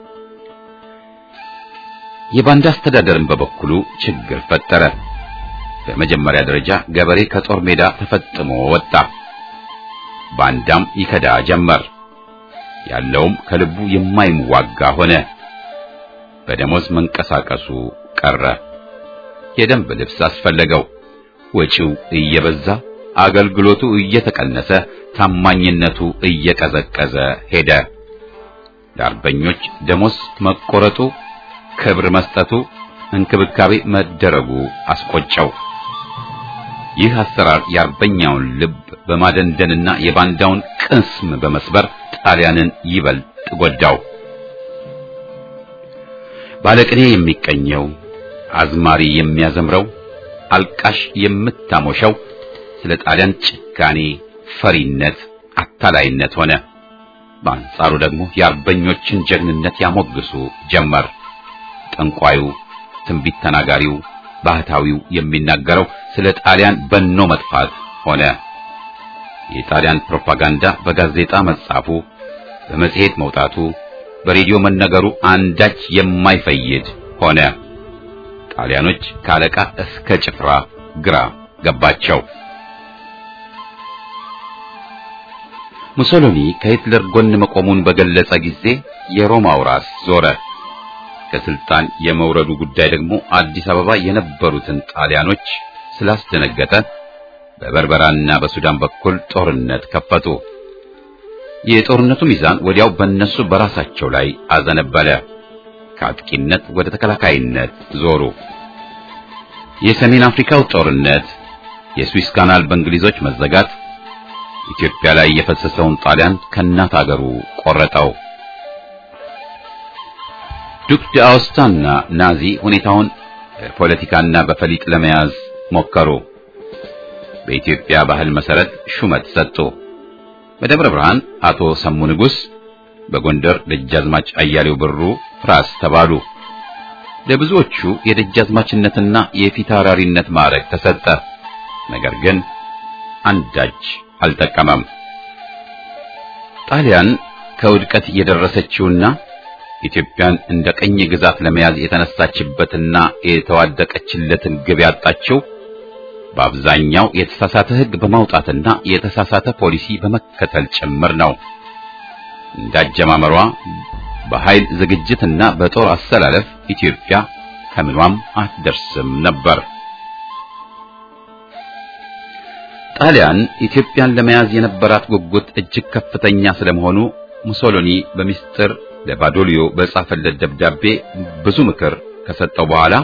የባንዳ አስተዳደርን በበኩሉ ችግር ፈጠረ። በመጀመሪያ ደረጃ ገበሬ ከጦር ሜዳ ተፈጥሞ ወጣ። ባንዳም ይከዳ ጀመር። ያለውም ከልቡ የማይዋጋ ሆነ። በደሞዝ መንቀሳቀሱ ቀረ። የደንብ ልብስ አስፈለገው። ወጪው እየበዛ አገልግሎቱ እየተቀነሰ ታማኝነቱ እየቀዘቀዘ ሄደ። ለአርበኞች ደሞዝ መቆረጡ፣ ክብር መስጠቱ፣ እንክብካቤ መደረጉ አስቆጨው። ይህ አሰራር የአርበኛውን ልብ በማደንደንና የባንዳውን ቅስም በመስበር ጣሊያንን ይበልጥ ጎዳው። ባለቅኔ የሚቀኘው፣ አዝማሪ የሚያዘምረው፣ አልቃሽ የምታሞሸው፣ ስለ ጣሊያን ጭካኔ፣ ፈሪነት፣ አታላይነት ሆነ። በአንጻሩ ደግሞ የአርበኞችን ጀግንነት ያሞግሱ ጀመር። ጠንቋዩ፣ ትንቢት ተናጋሪው፣ ባህታዊው የሚናገረው ስለ ጣሊያን በኖ መጥፋት ሆነ። የጣሊያን ፕሮፓጋንዳ በጋዜጣ መጻፉ፣ በመጽሔት መውጣቱ፣ በሬዲዮ መነገሩ አንዳች የማይፈይድ ሆነ። ጣሊያኖች ከአለቃ እስከ ጭፍራ ግራ ገባቸው። ሙሶሎኒ ከሂትለር ጎን መቆሙን በገለጸ ጊዜ የሮማው ራስ ዞረ። ከስልጣን የመውረዱ ጉዳይ ደግሞ አዲስ አበባ የነበሩትን ጣሊያኖች ስላስደነገጠ በበርበራና በሱዳን በኩል ጦርነት ከፈቱ። የጦርነቱ ሚዛን ወዲያው በእነሱ በራሳቸው ላይ አዘነበለ። ከአጥቂነት ወደ ተከላካይነት ዞሩ። የሰሜን አፍሪካው ጦርነት፣ የስዊስ ካናል በእንግሊዞች መዘጋት ኢትዮጵያ ላይ የፈሰሰውን ጣሊያን ከእናት አገሩ ቆረጠው። ዱክ ዳውስታና ናዚ ሁኔታውን በፖለቲካና በፈሊጥ ለመያዝ ሞከሩ። በኢትዮጵያ ባህል መሰረት ሹመት ሰጡ። በደብረ ብርሃን አቶ ሰሙ ንጉሥ፣ በጎንደር ደጃዝማች አያሌው ብሩ ራስ ተባሉ። ለብዙዎቹ የደጃዝማችነትና የፊታውራሪነት ማዕረግ ተሰጠ። ነገር ግን አንዳች አልጠቀመም። ጣሊያን ከውድቀት የደረሰችውና ኢትዮጵያን እንደ ቀኝ ግዛት ለመያዝ የተነሳችበትና የተዋደቀችለትን ግብ ያጣችው በአብዛኛው የተሳሳተ ሕግ በማውጣትና የተሳሳተ ፖሊሲ በመከተል ጭምር ነው። እንዳጀማመሯ በኃይል ዝግጅትና በጦር አሰላለፍ ኢትዮጵያ ከምኗም አትደርስም ነበር። ጣሊያን ኢትዮጵያን ለመያዝ የነበራት ጉጉት እጅግ ከፍተኛ ስለመሆኑ ሙሶሎኒ በሚስጥር ለባዶሊዮ በጻፈለት ደብዳቤ ብዙ ምክር ከሰጠው በኋላ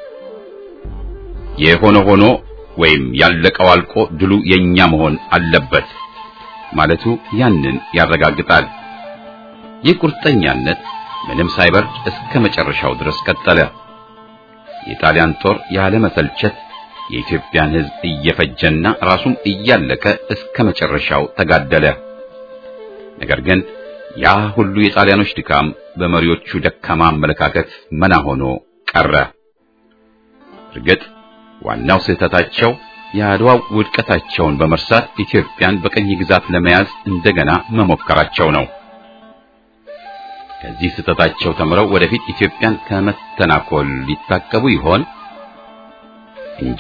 የሆነ ሆኖ ወይም ያለቀው አልቆ ድሉ የኛ መሆን አለበት ማለቱ ያንን ያረጋግጣል። ይህ ቁርጠኛነት ምንም ሳይበርድ እስከ መጨረሻው ድረስ ቀጠለ። የጣሊያን ጦር ያለ መሰልቸት የኢትዮጵያን ሕዝብ እየፈጀና ራሱም እያለቀ እስከ መጨረሻው ተጋደለ። ነገር ግን ያ ሁሉ የጣሊያኖች ድካም በመሪዎቹ ደካማ አመለካከት መና ሆኖ ቀረ። እርግጥ ዋናው ስህተታቸው የአድዋው ውድቀታቸውን በመርሳት ኢትዮጵያን በቀኝ ግዛት ለመያዝ እንደገና መሞከራቸው ነው። ከዚህ ስህተታቸው ተምረው ወደፊት ኢትዮጵያን ከመተናኮል ሊታቀቡ ይሆን? እንጃ።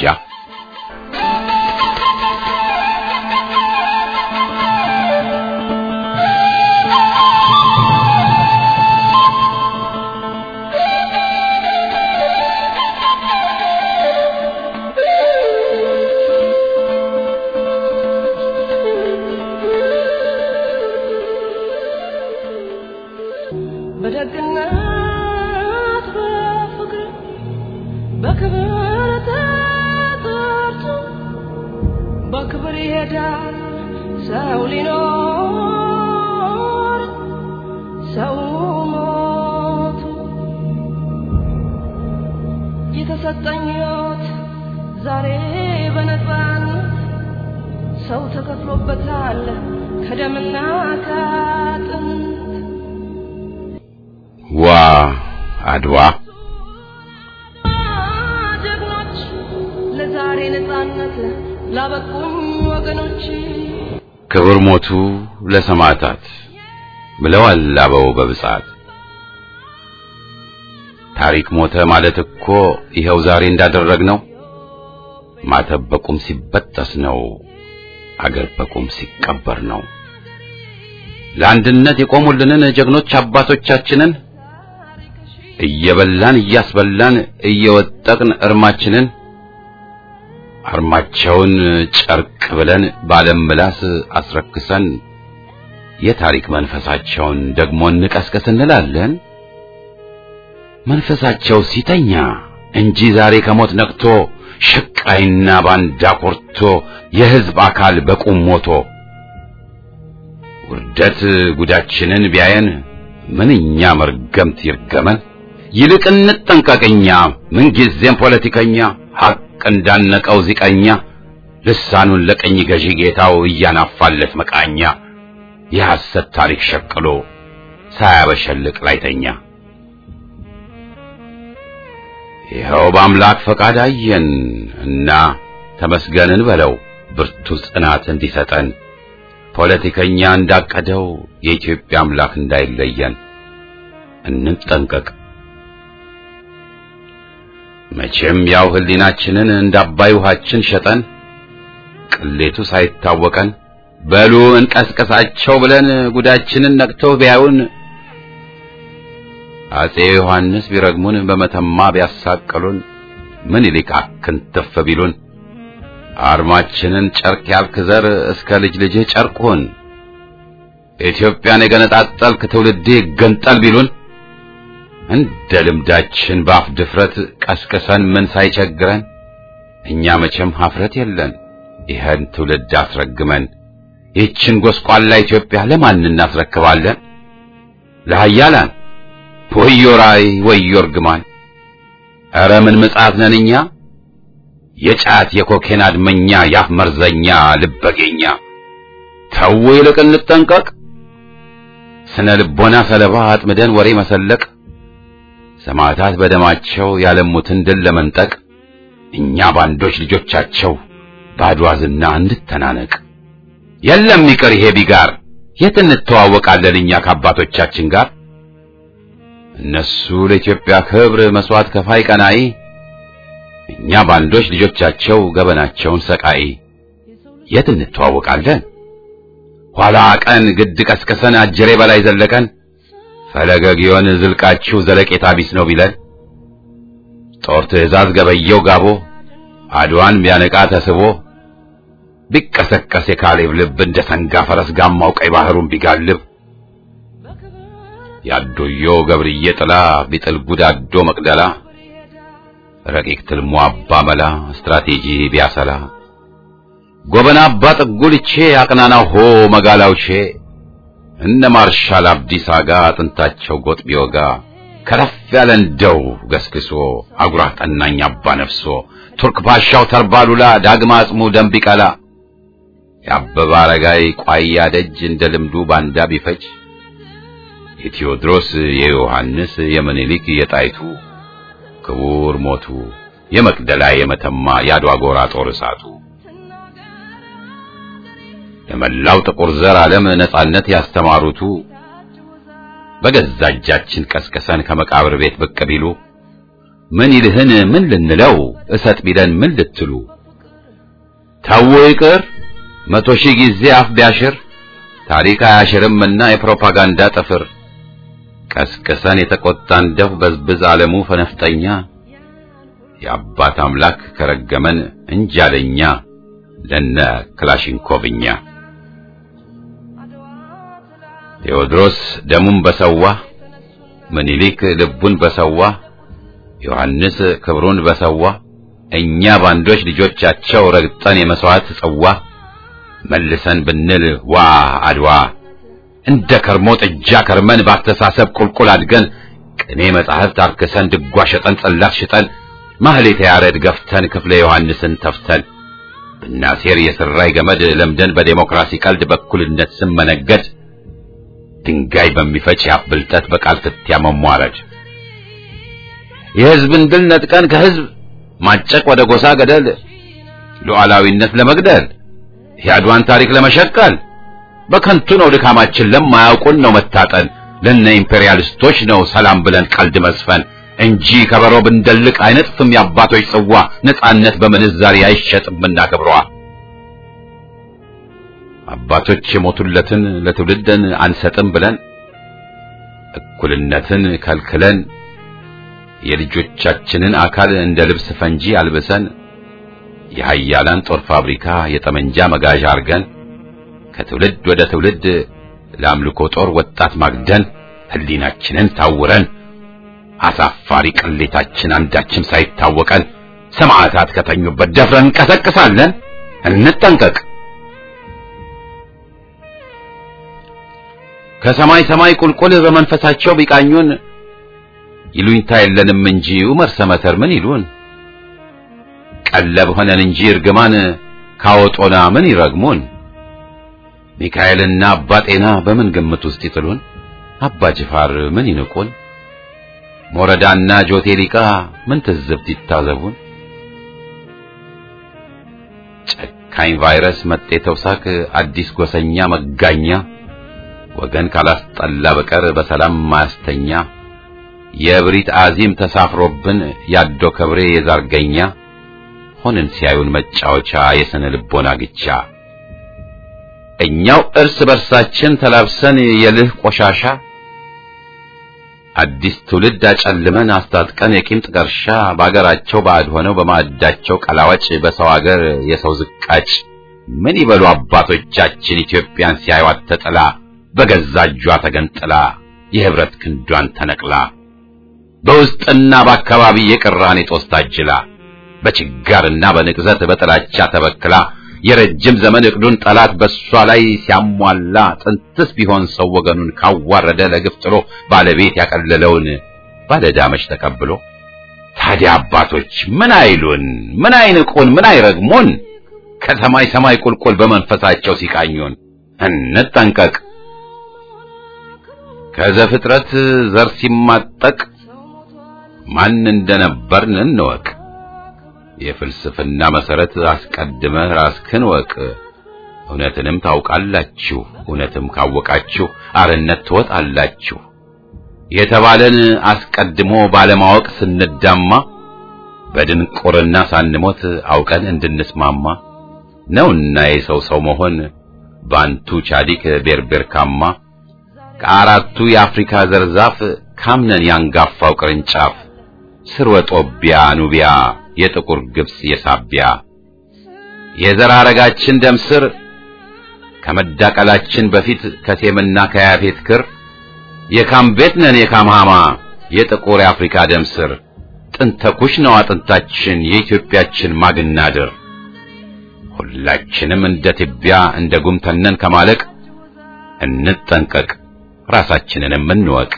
በደግነት በፍቅር በክብር ተጠርቶ በክብር ይሄዳል ሰው ሊኖር ሰው ሞቱ የተሰጠኝ ሕይወት ዛሬ በነፃነት ሰው ተከፍሎበታል ከደምና ከአጥንት ዋ አድዋ ጀግኖች ለዛሬ ነፃነት ላበቁኝ ወገኖች ክብር ሞቱ ለሰማዕታት ብለዋል አበው በብጻት። ታሪክ ሞተ ማለት እኮ ይኸው ዛሬ እንዳደረግነው ማተብ በቁም ሲበጠስ ነው፣ አገር በቁም ሲቀበር ነው። ለአንድነት የቆሙልንን ጀግኖች አባቶቻችንን እየበላን እያስበላን እየወጠቅን እርማችንን አርማቸውን ጨርቅ ብለን ባለም ምላስ አስረክሰን የታሪክ መንፈሳቸውን ደግሞ እንቀስቀስ እንላለን። መንፈሳቸው ሲተኛ እንጂ ዛሬ ከሞት ነቅቶ ሸቃይና ባንዳ ኮርቶ የሕዝብ አካል በቁም ሞቶ ውርደት ጉዳችንን ቢያየን ምንኛ መርገምት ይርገመን። ይልቅ እንጠንቀቀኛ ምንጊዜም ፖለቲከኛ ሐቅ እንዳነቀው ዚቀኛ ልሳኑን ለቀኝ ገዢ ጌታው እያናፋለት መቃኛ የሐሰት ታሪክ ሸቅሎ ሳያበሸልቅ ላይተኛ ይኸው በአምላክ ፈቃድ አየን እና ተመስገንን በለው ብርቱ ጽናት እንዲሰጠን ፖለቲከኛ እንዳቀደው የኢትዮጵያ አምላክ እንዳይለየን እንጠንቀቅ። መቼም ያው ህሊናችንን እንደ አባይ ውሃችን ሸጠን ቅሌቱ ሳይታወቀን በሉ እንቀስቀሳቸው ብለን ጉዳችንን ነቅተው ቢያዩን አጼ ዮሐንስ ቢረግሙን በመተማ ቢያሳቅሉን ምኒልክ አክንተፍ ቢሉን አርማችንን ጨርቅ ያልክ ዘር እስከ ልጅ ልጅህ ጨርቁን ኢትዮጵያን የገነጣጠልክ ትውልዴ ገንጠል ቢሉን እንደ ልምዳችን በአፍ ድፍረት ቀስቅሰን ምን ሳይቸግረን እኛ መቼም ሀፍረት የለን ይህን ትውልድ አስረግመን ይህችን ጎስቋላ ኢትዮጵያ ለማን እናስረክባለን? ለሃያላን ወዮ ራእይ ወዮ እርግማን! ኧረ ምን ምጽአት ነን እኛ የጫት የኮኬን አድመኛ ያፍ መርዘኛ ልበጌኛ። ተው ይልቅ እንጠንቀቅ። ስነ ልቦና ሰለባ አጥምደን ወሬ መሰለቅ ሰማዕታት በደማቸው ያለሙትን ድል ለመንጠቅ እኛ ባንዶች ልጆቻቸው ባድዋ ዝና እንድተናነቅ የለም ይቅር ይሄ ቢጋር የት እንተዋወቃለን እኛ ከአባቶቻችን ጋር እነሱ ለኢትዮጵያ ክብር መስዋዕት ከፋይ ቀናኢ እኛ ባንዶች ልጆቻቸው ገበናቸውን ሰቃይ የት እንተዋወቃለን ኋላ ቀን ግድ ቀስቅሰን አጀሬ በላይ ዘለቀን ፈለገ ጊዮን ዝልቃችሁ ዘለቄታ ቢስ ነው ቢለን ጦር ትእዛዝ ገበየው ጋቦ አድዋን ቢያነቃ ተስቦ ቢቀሰቀስ የካሌብ ልብ እንደ ሰንጋ ፈረስ ጋማው ቀይ ባህሩን ቢጋልብ ያዶዮ ገብርዬ ጥላ ቢጥል ጉዳዶ መቅደላ ረቂቅ ትልሞ አባ መላ ስትራቴጂ ቢያሰላ ጎበና አባ ጥጉልቼ አቅናናው ሆ መጋላውቼ እነ ማርሻል አብዲሳ ጋ አጥንታቸው ጎጥ ቢወጋ ከረፍ ያለ እንደው ገስግሶ አጉራ ጠናኝ አባ ነፍሶ ቱርክ ፓሻው ተርባሉላ ዳግማ አጽሙ ደም ቢቀላ የአበባ አረጋይ ቋያ ደጅ እንደ ልምዱ ባንዳ ቢፈጅ የቴዎድሮስ የዮሐንስ የምኒልክ የጣይቱ ክቡር ሞቱ የመቅደላ የመተማ የአድዋ ጎራ ጦር እሳቱ ለመላው ጥቁር ዘር ዓለም ነጻነት ያስተማሩቱ በገዛ እጃችን ቀስቅሰን ከመቃብር ቤት ብቅ ቢሉ ምን ይልህን ምን ልንለው እሰጥ ቢለን ምን ልትሉ ተው ይቅር መቶ ሺህ ጊዜ አፍ ቢያሽር ታሪክ አያሽርምና የፕሮፓጋንዳ ጥፍር ቀስቅሰን የተቆጣን ደፍ በዝብዝ ዓለሙ ፈነፍጠኛ የአባት አምላክ ከረገመን እንጃለኛ ለነ ክላሽንኮቭኛ ቴዎድሮስ ደሙን በሰዋ ምኒልክ ልቡን በሰዋ ዮሐንስ ክብሩን በሰዋ እኛ ባንዶች ልጆቻቸው ረግጠን የመስዋዕት ጽዋ መልሰን ብንል ዋ አድዋ እንደ ከርሞ ጥጃ ከርመን ባስተሳሰብ ቁልቁል አድገን ቅኔ መጻሕፍት አርክሰን ድጓ ሸጠን ጽላት ሽጠን ማህሌተ ያሬድ ገፍተን ክፍለ ዮሐንስን ተፍተን ብናሴር የስራይ ገመድ ለምደን በዴሞክራሲ ቀልድ በኩልነት ስም መነገድ ድንጋይ በሚፈጭ ያፍ ብልጠት በቃል ፍትያ መሟረድ የሕዝብን ድል ነጥቀን ከሕዝብ ማጨቅ ወደ ጎሳ ገደል ሉዓላዊነት ለመግደል የአድዋን ታሪክ ለመሸቀል በከንቱ ነው ድካማችን ለማያውቁን ነው መታጠን ለነ ኢምፔሪያሊስቶች ነው ሰላም ብለን ቀልድ መስፈን እንጂ ከበሮ ብንደልቅ አይነጥፍም የአባቶች ጽዋ ነጻነት በምንዛሬ አይሸጥምና ክብሯ አባቶች የሞቱለትን ለትውልድን አንሰጥም ብለን እኩልነትን ከልክለን የልጆቻችንን አካል እንደ ልብስ ፈንጂ አልብሰን የሀያላን ጦር ፋብሪካ የጠመንጃ መጋዣ አርገን ከትውልድ ወደ ትውልድ ለአምልኮ ጦር ወጣት ማግደን ህሊናችንን ታውረን አሳፋሪ ቅሌታችን አንዳችም ሳይታወቀን ሰማዕታት ከተኙበት ደፍረን እንቀሰቅሳለን። እንጠንቀቅ። ከሰማይ ሰማይ ቁልቁል በመንፈሳቸው ቢቃኙን ይሉኝታ የለንም እንጂ ዑመር ሰመተር ምን ይሉን? ቀለብ ሆነን እንጂ እርግማን ካወጦና ምን ይረግሙን? ሚካኤልና አባ ጤና በምን ግምት ውስጥ ይጥሉን? አባ ጅፋር ምን ይንቁን? ሞረዳና ጆቴሊቃ ምን ትዝብት ይታዘቡን? ጨካኝ ቫይረስ መጤ ተውሳክ አዲስ ጎሰኛ መጋኛ ወገን ካላስጠላ በቀር በሰላም ማያስተኛ የእብሪት አዚም ተሳፍሮብን ያዶ ከብሬ የዛርገኛ ሆንን ሲያዩን መጫወቻ የስነ ልቦና ግቻ እኛው እርስ በርሳችን ተላብሰን የልህ ቆሻሻ አዲስ ትውልድ አጨልመን አስታጥቀን የቂም ጥቀርሻ በአገራቸው ባዕድ ሆነው በማዕዳቸው ቀላዋጭ በሰው አገር የሰው ዝቃጭ ምን ይበሉ አባቶቻችን ኢትዮጵያን ሲያዩት ተጥላ በገዛ እጇ ተገንጥላ የህብረት ክንዷን ተነቅላ በውስጥና በአካባቢ የቅራኔ ጦስ ታጅላ በችጋርና በንቅዘት በጥላቻ ተበክላ የረጅም ዘመን እቅዱን ጠላት በሷ ላይ ሲያሟላ ጥንትስ ቢሆን ሰው ወገኑን ካዋረደ ለግፍ ጥሎ ባለቤት ያቀለለውን ባለዳመች ተቀብሎ ታዲያ አባቶች ምን አይሉን? ምን አይንቁን? ምን አይረግሙን? ከሰማይ ሰማይ ቁልቁል በመንፈሳቸው ሲቃኙን እንጠንቀቅ። ከዘፍጥረት ዘር ሲማጠቅ ማን እንደነበርን እንወቅ። የፍልስፍና መሰረት አስቀድመህ ራስክን ወቅ። እውነትንም ታውቃላችሁ፣ እውነትም ካወቃችሁ አርነት ትወጣላችሁ የተባለን አስቀድሞ ባለማወቅ ስንዳማ በድንቁርና ሳንሞት አውቀን እንድንስማማ ነውና የሰው ሰው መሆን ባንቱ ቻዲክ ቤርቤርካማ ከአራቱ የአፍሪካ ዘርዛፍ ካምነን ያንጋፋው ቅርንጫፍ ስርወ ጦቢያ ኑቢያ የጥቁር ግብጽ የሳቢያ የዘር ሐረጋችን ደም ስር ከመዳቀላችን በፊት ከሴምና ከያፌት ክር የካም ቤት ነን የካም ሃማ የጥቁር የአፍሪካ ደም ስር ጥንተ ኩሽ ነው አጥንታችን የኢትዮጵያችን ማግናድር ሁላችንም እንደ ትቢያ እንደ ጉም ተነን ከማለቅ እንጠንቀቅ ራሳችንንም እንወቅ።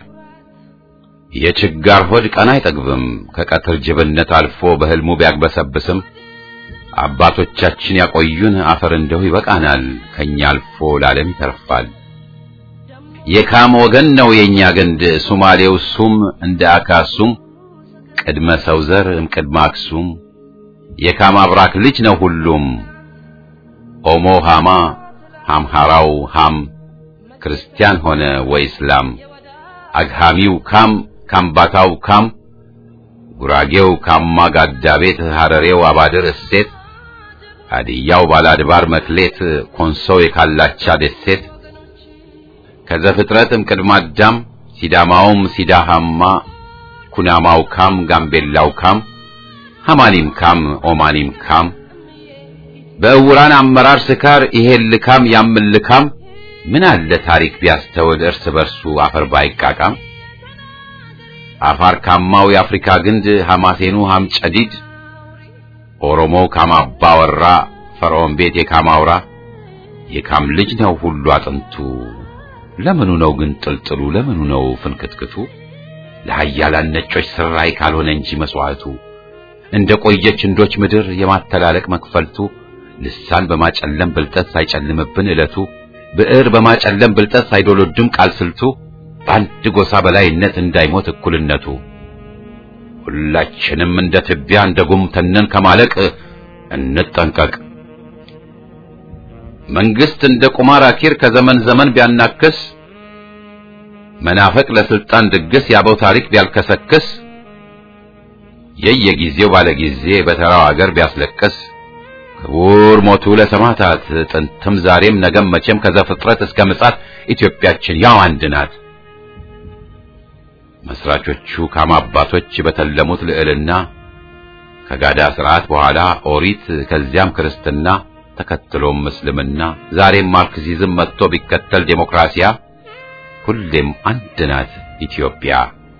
የችጋር ሆድ ቀን አይጠግብም ከቀትር ጅብነት አልፎ በህልሙ ቢያግበሰብስም አባቶቻችን ያቆዩን አፈር እንደው ይበቃናል ከኛ አልፎ ለዓለም ይተርፋል። የካም ወገን ነው የኛ ግንድ ሱማሌው ሱም እንደ አካሱም ቅድመ ሰው ዘር እምቅድመ አክሱም የካም አብራክ ልጅ ነው ሁሉም ኦሞ ሃማ ሃምሃራው ሃም ክርስቲያን ሆነ ወይ እስላም አግሃሚው ካም ካምባታው ካም ጉራጌው ካማ ጋዳ ቤት ሐረሬው አባድር እሴት ሀዲያው ባላድባር መክሌት ኮንሶው የካላቻ ደሴት ከዘፍጥረትም ቅድመ አዳም ሲዳማውም ሲዳሃማ ኩናማው ካም ጋምቤላው ካም ሐማኒም ካም ኦማኒም ካም በእውራን አመራር ስካር ይሄን ልካም ያምን ልካም ምን አለ ታሪክ ቢያስተውል እርስ በርሱ አፈር ባይቃቃም አፋር ካማው የአፍሪካ ግንድ ሐማሴኑ ሐም ጨዲድ ኦሮሞው ካማባ ወራ ፈርዖን ቤት የካማውራ የካም ልጅ ነው ሁሉ አጥንቱ ለምኑ ነው ግን ጥልጥሉ ለምኑ ነው ፍንክትክቱ ለሃያላን ነጮች ስራይ ካልሆነ እንጂ መስዋዕቱ እንደ ቆየች እንዶች ምድር የማተላለቅ መክፈልቱ ልሳን በማጨለም ብልጠት ሳይጨልምብን ዕለቱ ብዕር በማጨለም ብልጠት ሳይዶሎድም ቃል ስልቱ በአንድ ጎሳ በላይነት እንዳይሞት እኩልነቱ ሁላችንም እንደ ትቢያ እንደ ጉም ተነን ከማለቅ እንጠንቀቅ። መንግስት እንደ ቁማር አኪር ከዘመን ዘመን ቢያናክስ መናፈቅ ለስልጣን ድግስ ያበው ታሪክ ቢያልከሰክስ የየጊዜው ባለጊዜ በተራው አገር ቢያስለቅስ ክቡር ሞቱ ለሰማዕታት ጥንትም ዛሬም ነገም መቼም ከዘፍጥረት እስከ ምጽአት ኢትዮጵያችን ያው አንድ ናት። መስራቾቹ ካም አባቶች በተለሙት ልዕልና ከጋዳ ስርዓት በኋላ ኦሪት ከዚያም ክርስትና ተከትሎም እስልምና ዛሬም ማርክሲዝም መጥቶ ቢከተል ዴሞክራሲያ ሁሌም አንድ ናት ኢትዮጵያ።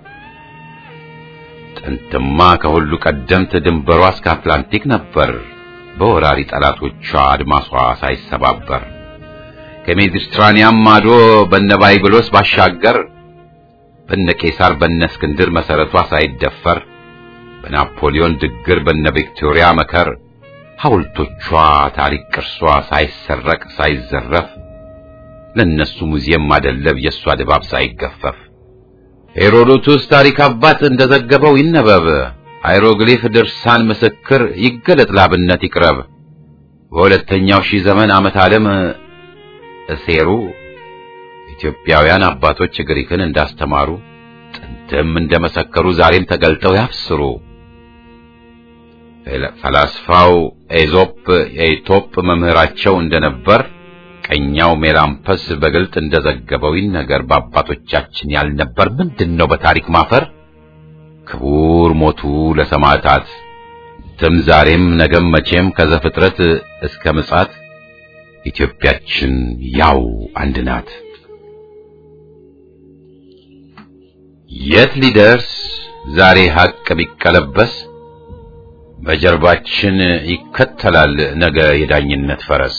ጥንትማ ከሁሉ ቀደምት ድንበሯ እስከ አትላንቲክ ነበር በወራሪ ጠላቶቿ አድማሷ ሳይሰባበር ከሜዲትራኒያን ማዶ በነ ባይብሎስ ባሻገር በነ ቄሳር በነ እስክንድር መሰረቷ ሳይደፈር በናፖሊዮን ድግር በነ ቪክቶሪያ መከር ሐውልቶቿ ታሪክ ቅርሷ ሳይሰረቅ ሳይዘረፍ ለነሱ ሙዚየም ማደለብ የእሷ ድባብ ሳይገፈፍ ሄሮዶቱስ ታሪክ አባት እንደዘገበው ይነበብ ሃይሮግሊፍ ድርሳን ምስክር ይገለጥ ላብነት ይቅረብ በሁለተኛው ሺህ ዘመን ዓመት ዓለም እሴሩ ኢትዮጵያውያን አባቶች ግሪክን እንዳስተማሩ ጥንትም እንደመሰከሩ ዛሬም ተገልጠው ያብስሩ። ፈላስፋው ኤዞፕ የኢቶፕ መምህራቸው እንደነበር ቀኛው ሜላምፐስ በግልጥ እንደዘገበው ይነገር በአባቶቻችን ያልነበር ምንድን ነው በታሪክ ማፈር? ክቡር ሞቱ ለሰማዕታት ትም ዛሬም ነገም መቼም ከዘፍጥረት እስከ ምጽአት ኢትዮጵያችን ያው አንድ ናት። የት ሊደርስ ዛሬ ሀቅ ቢቀለበስ በጀርባችን ይከተላል ነገ የዳኝነት ፈረስ።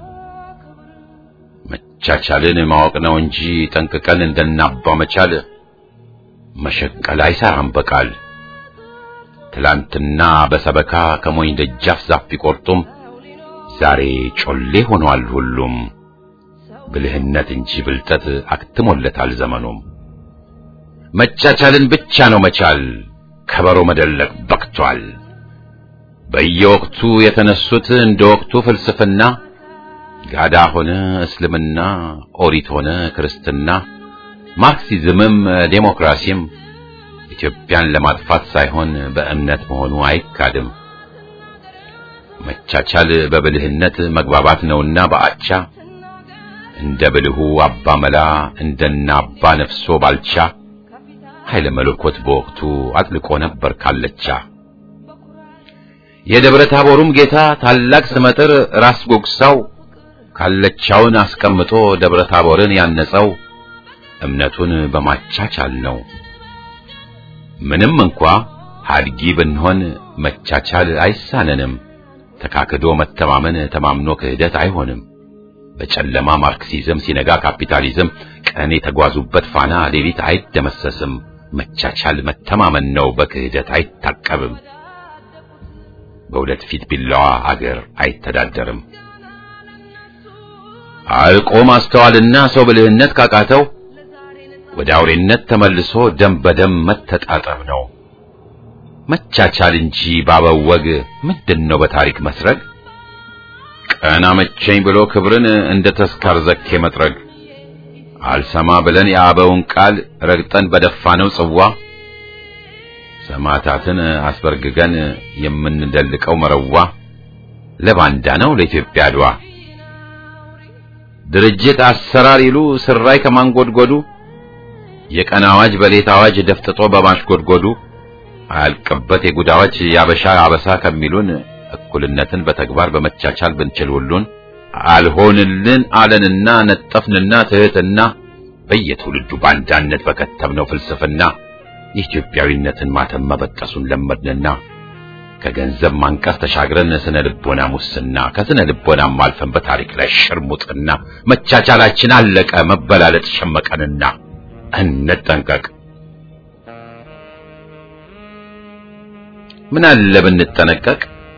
መቻቻልን ማወቅ ነው እንጂ ጠንቅቀን እንደናባ መቻል መሸቀል አይሰራም በቃል። ትላንትና በሰበካ ከሞኝ ደጃፍ ዛፍ ቢቆርጡም ዛሬ ጮሌ ሆኗል ሁሉም። ብልህነት እንጂ ብልጠት አክትሞለታል ዘመኑም። መቻቻልን ብቻ ነው መቻል ከበሮ መደለቅ በቅቷል። በየወቅቱ የተነሱት እንደ ወቅቱ ፍልስፍና ጋዳ ሆነ እስልምና፣ ኦሪት ሆነ ክርስትና፣ ማርክሲዝምም ዴሞክራሲም ኢትዮጵያን ለማጥፋት ሳይሆን በእምነት መሆኑ አይካድም። መቻቻል በብልህነት መግባባት ነውና በአቻ እንደ ብልሁ አባ መላ እንደና አባ ነፍሶ ባልቻ ኃይለ መለኮት በወቅቱ አጥልቆ ነበር ካለቻ። የደብረ ታቦሩም ጌታ ታላቅ ስመጥር ራስ ጎግሳው ካለቻውን አስቀምጦ ደብረ ታቦርን ያነጸው እምነቱን በማቻቻል ነው። ምንም እንኳ ሀድጊ ብንሆን መቻቻል አይሳነንም። ተካክዶ መተማመን ተማምኖ ክህደት አይሆንም። በጨለማ ማርክሲዝም ሲነጋ ካፒታሊዝም ቀን የተጓዙበት ፋና ሌሊት አይደመሰስም። መቻቻል መተማመን ነው፣ በክህደት አይታቀብም። በሁለት ፊት ቢላዋ አገር አይተዳደርም። አልቆ ማስተዋልና ሰው ብልህነት ካቃተው ወደ አውሬነት ተመልሶ ደም በደም መተጣጠብ ነው። መቻቻል እንጂ ባበው ወግ ምንድነው በታሪክ መስረግ? ቀና መቸኝ ብሎ ክብርን እንደ ተስካር ዘኬ መጥረግ አልሰማ ብለን የአበውን ቃል ረግጠን በደፋነው ጽዋ ሰማዕታትን አስበርግገን የምንደልቀው መረዋ ለባንዳ ነው ለኢትዮጵያ አድዋ ድርጅት አሰራር ይሉ ስራይ ከማንጎድጎዱ የቀን አዋጅ በሌት አዋጅ ደፍጥጦ በማሽጎድጎዱ አያልቅበት የጉድ አዋጅ ያበሻ አበሳ ከሚሉን እኩልነትን በተግባር በመቻቻል ብንችል ሁሉን አልሆንልን አለንና ነጠፍንና ትህትና በየትውልዱ ባንዳነት በከተብነው ፍልስፍና የኢትዮጵያዊነትን ማተም መበጠሱን ለመድንና ከገንዘብ ማንቀስ ተሻግረን ስነ ልቦና ሙስና ከስነ ልቦናም አልፈን በታሪክ ላይ ሽርሙጥና መቻቻላችን አለቀ መበላለጥ ሸመቀንና እንጠንቀቅ። ምን አለ ብንጠነቀቅ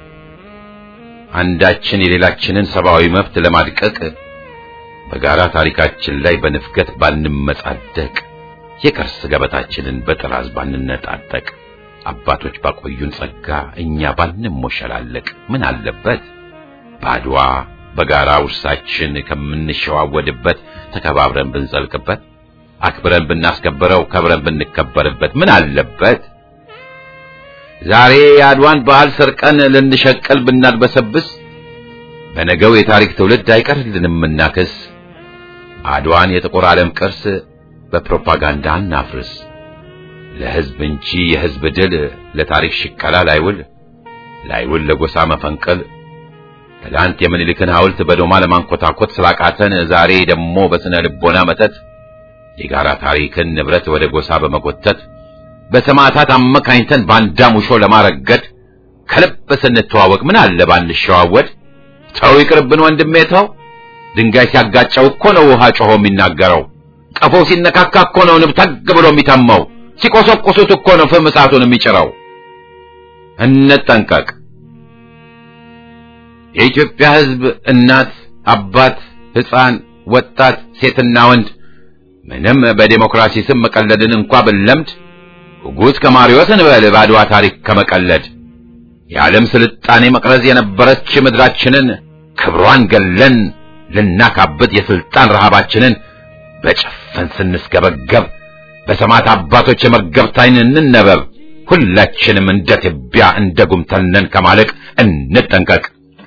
አንዳችን የሌላችንን ሰብአዊ መብት ለማድቀቅ በጋራ ታሪካችን ላይ በንፍገት ባንመጻደቅ የቅርስ ገበታችንን በጥራዝ ባንነጣጠቅ አባቶች ባቆዩን ጸጋ እኛ ባንሞሸላለቅ ምን አለበት ባድዋ በጋራ ውርሳችን ከምንሸዋወድበት ተከባብረን ብንዘልቅበት አክብረን ብናስከብረው ከብረን ብንከበርበት ምን አለበት ዛሬ የአድዋን በዓል ሰርቀን ልንሸቀል ብናድበሰብስ በነገው የታሪክ ትውልድ አይቀርልንም እናክስ አድዋን የጥቁር ዓለም ቅርስ በፕሮፓጋንዳ እናፍርስ ለሕዝብ እንጂ የሕዝብ ድል ለታሪክ ሽቀላ ላይውል ላይውል ለጎሳ መፈንቀል ትላንት የምኒልክን ሐውልት በዶማ ለማንኮታኮት ስላቃተን ዛሬ ደግሞ በስነ ልቦና መተት የጋራ ታሪክን ንብረት ወደ ጎሳ በመጎተት በሰማዕታት አመካኝተን ባንዳ ሙሾ ለማረገድ ከልብ ስንተዋወቅ ምን አለ ባንሸዋወድ። ተው ይቅርብን ወንድሜ ተው። ድንጋይ ሲያጋጨው እኮ ነው ውሃ ጮሆ የሚናገረው። ቀፎ ሲነካካ እኮ ነው ንብ ተግ ብሎ የሚተመው። ሲቆሰቁሱት እኮ ነው ፍም እሳቱን የሚጭረው። እንጠንቀቅ። የኢትዮጵያ ሕዝብ እናት፣ አባት፣ ሕፃን፣ ወጣት፣ ሴትና ወንድ ምንም በዴሞክራሲ ስም መቀለድን እንኳ ብንለምድ ጉጉት ከማሪዎስ እንበል በአድዋ ታሪክ ከመቀለድ የዓለም ስልጣኔ መቅረዝ የነበረች ምድራችንን ክብሯን ገለን ልናካብት የስልጣን ረሃባችንን በጭፍን ስንስገበገብ በሰማዕት አባቶች የመርገብት ዓይን እንነበብ። ሁላችንም እንደ ትቢያ እንደ ጉምተነን ከማለቅ እንጠንቀቅ።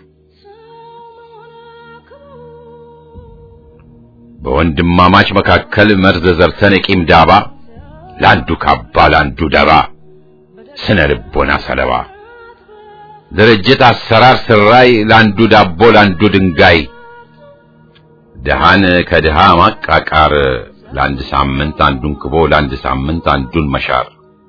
በወንድማማች መካከል መርዝ ዘርተን የቂም ዳባ ለአንዱ ካባ ለአንዱ ደባ ስነ ልቦና ሰለባ ድርጅት አሰራር ስራይ ለአንዱ ዳቦ ለአንዱ ድንጋይ ድሃን ከድሃ ማቃቃር ለአንድ ሳምንት አንዱን ክቦ ለአንድ ሳምንት አንዱን መሻር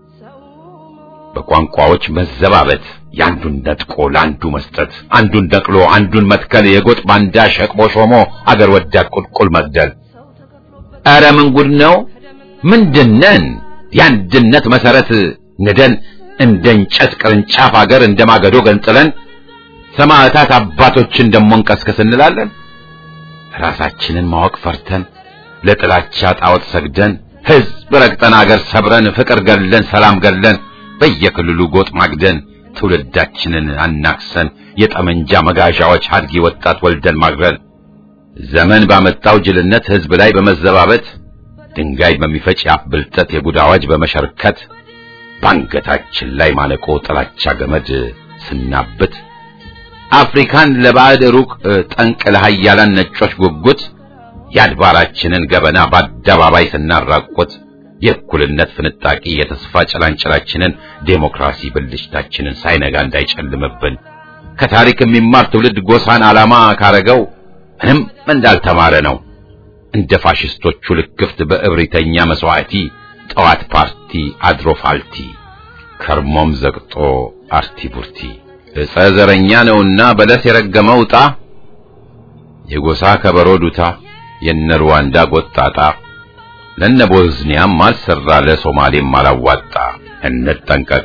በቋንቋዎች መዘባበት የአንዱን ነጥቆ ለአንዱ መስጠት አንዱን ነቅሎ አንዱን መትከል የጎጥ ባንዳ ሸቅቦ ሾሞ አገር ወዳድ ቁልቁል መግደል ኧረ ምን ጉድ ነው ምንድነን የአንድነት መሰረት ንደን እንደ እንጨት ቅርንጫፍ አገር እንደ ማገዶ ገንጥለን ሰማዕታት አባቶችን ደሞ እንቀስቅስ እንላለን ራሳችንን ማወቅ ፈርተን ለጥላቻ ጣዖት ሰግደን ሕዝብ ረግጠን አገር ሰብረን ፍቅር ገለን ሰላም ገለን በየክልሉ ጎጥ ማግደን ትውልዳችንን አናክሰን የጠመንጃ መጋዣዎች አድጊ ወጣት ወልደን ማግረን ዘመን ባመጣው ጅልነት ሕዝብ ላይ በመዘባበት ድንጋይ በሚፈጭ የአፍ ብልጠት የጉድ አዋጅ በመሸርከት ባንገታችን ላይ ማነቆ ጥላቻ ገመድ ስናብት አፍሪካን ለባዕድ ሩቅ ጠንቅ ለሃያላን ነጮች ጉጉት የአድባራችንን ገበና በአደባባይ ስናራቆት የእኩልነት ፍንጣቂ የተስፋ ጭላንጭላችንን ዴሞክራሲ ብልጭታችንን ሳይነጋ እንዳይጨልምብን ከታሪክ የሚማር ትውልድ ጎሳን ዓላማ ካረገው ምንም እንዳልተማረ ነው። እንደ ፋሽስቶቹ ልክፍት በእብሪተኛ መስዋዕቲ ጠዋት ፓርቲ አድሮ ፋልቲ ከርሞም ዘግጦ አርቲ ቡርቲ ዕፀ ዘረኛ ነውና በለስ የረገመው ዕጣ የጎሳ ከበሮ ዱታ የነ ሩዋንዳ ጎጣጣ ለነ ቦዝኒያም አልሰራ ለሶማሌም አላዋጣ። እንጠንቀቅ።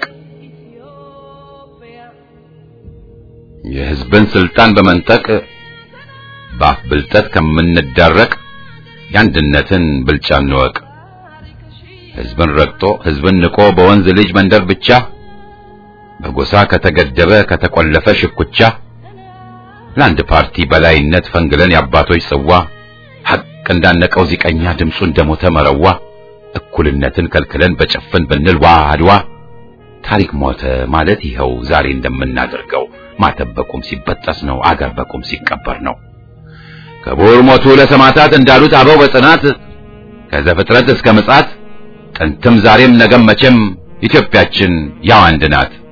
የሕዝብን ስልጣን በመንጠቅ በአፍ ብልጠት ከምንዳረቅ የአንድነትን ብልጫ እንወቅ። ሕዝብን ረግጦ ሕዝብን ንቆ በወንዝ ልጅ መንደር ብቻ በጎሳ ከተገደበ ከተቆለፈ ሽኩቻ ለአንድ ፓርቲ በላይነት ፈንግለን የአባቶች ጽዋ ሐቅ እንዳነቀው ዚቀኛ ድምፁ እንደሞተ መረዋ እኩልነትን ከልክለን በጭፍን ብንል ዋ አድዋ ታሪክ ሞተ ማለት ይኸው ዛሬ እንደምናደርገው ማተብ በቁም ሲበጠስ ነው አገር በቁም ሲቀበር ነው። ክቡር ሞቱ ለሰማዕታት እንዳሉት አበው በጽናት ከዘፍጥረት እስከ ምጽአት ጥንትም ዛሬም ነገም መቼም ኢትዮጵያችን ያው አንድ ናት።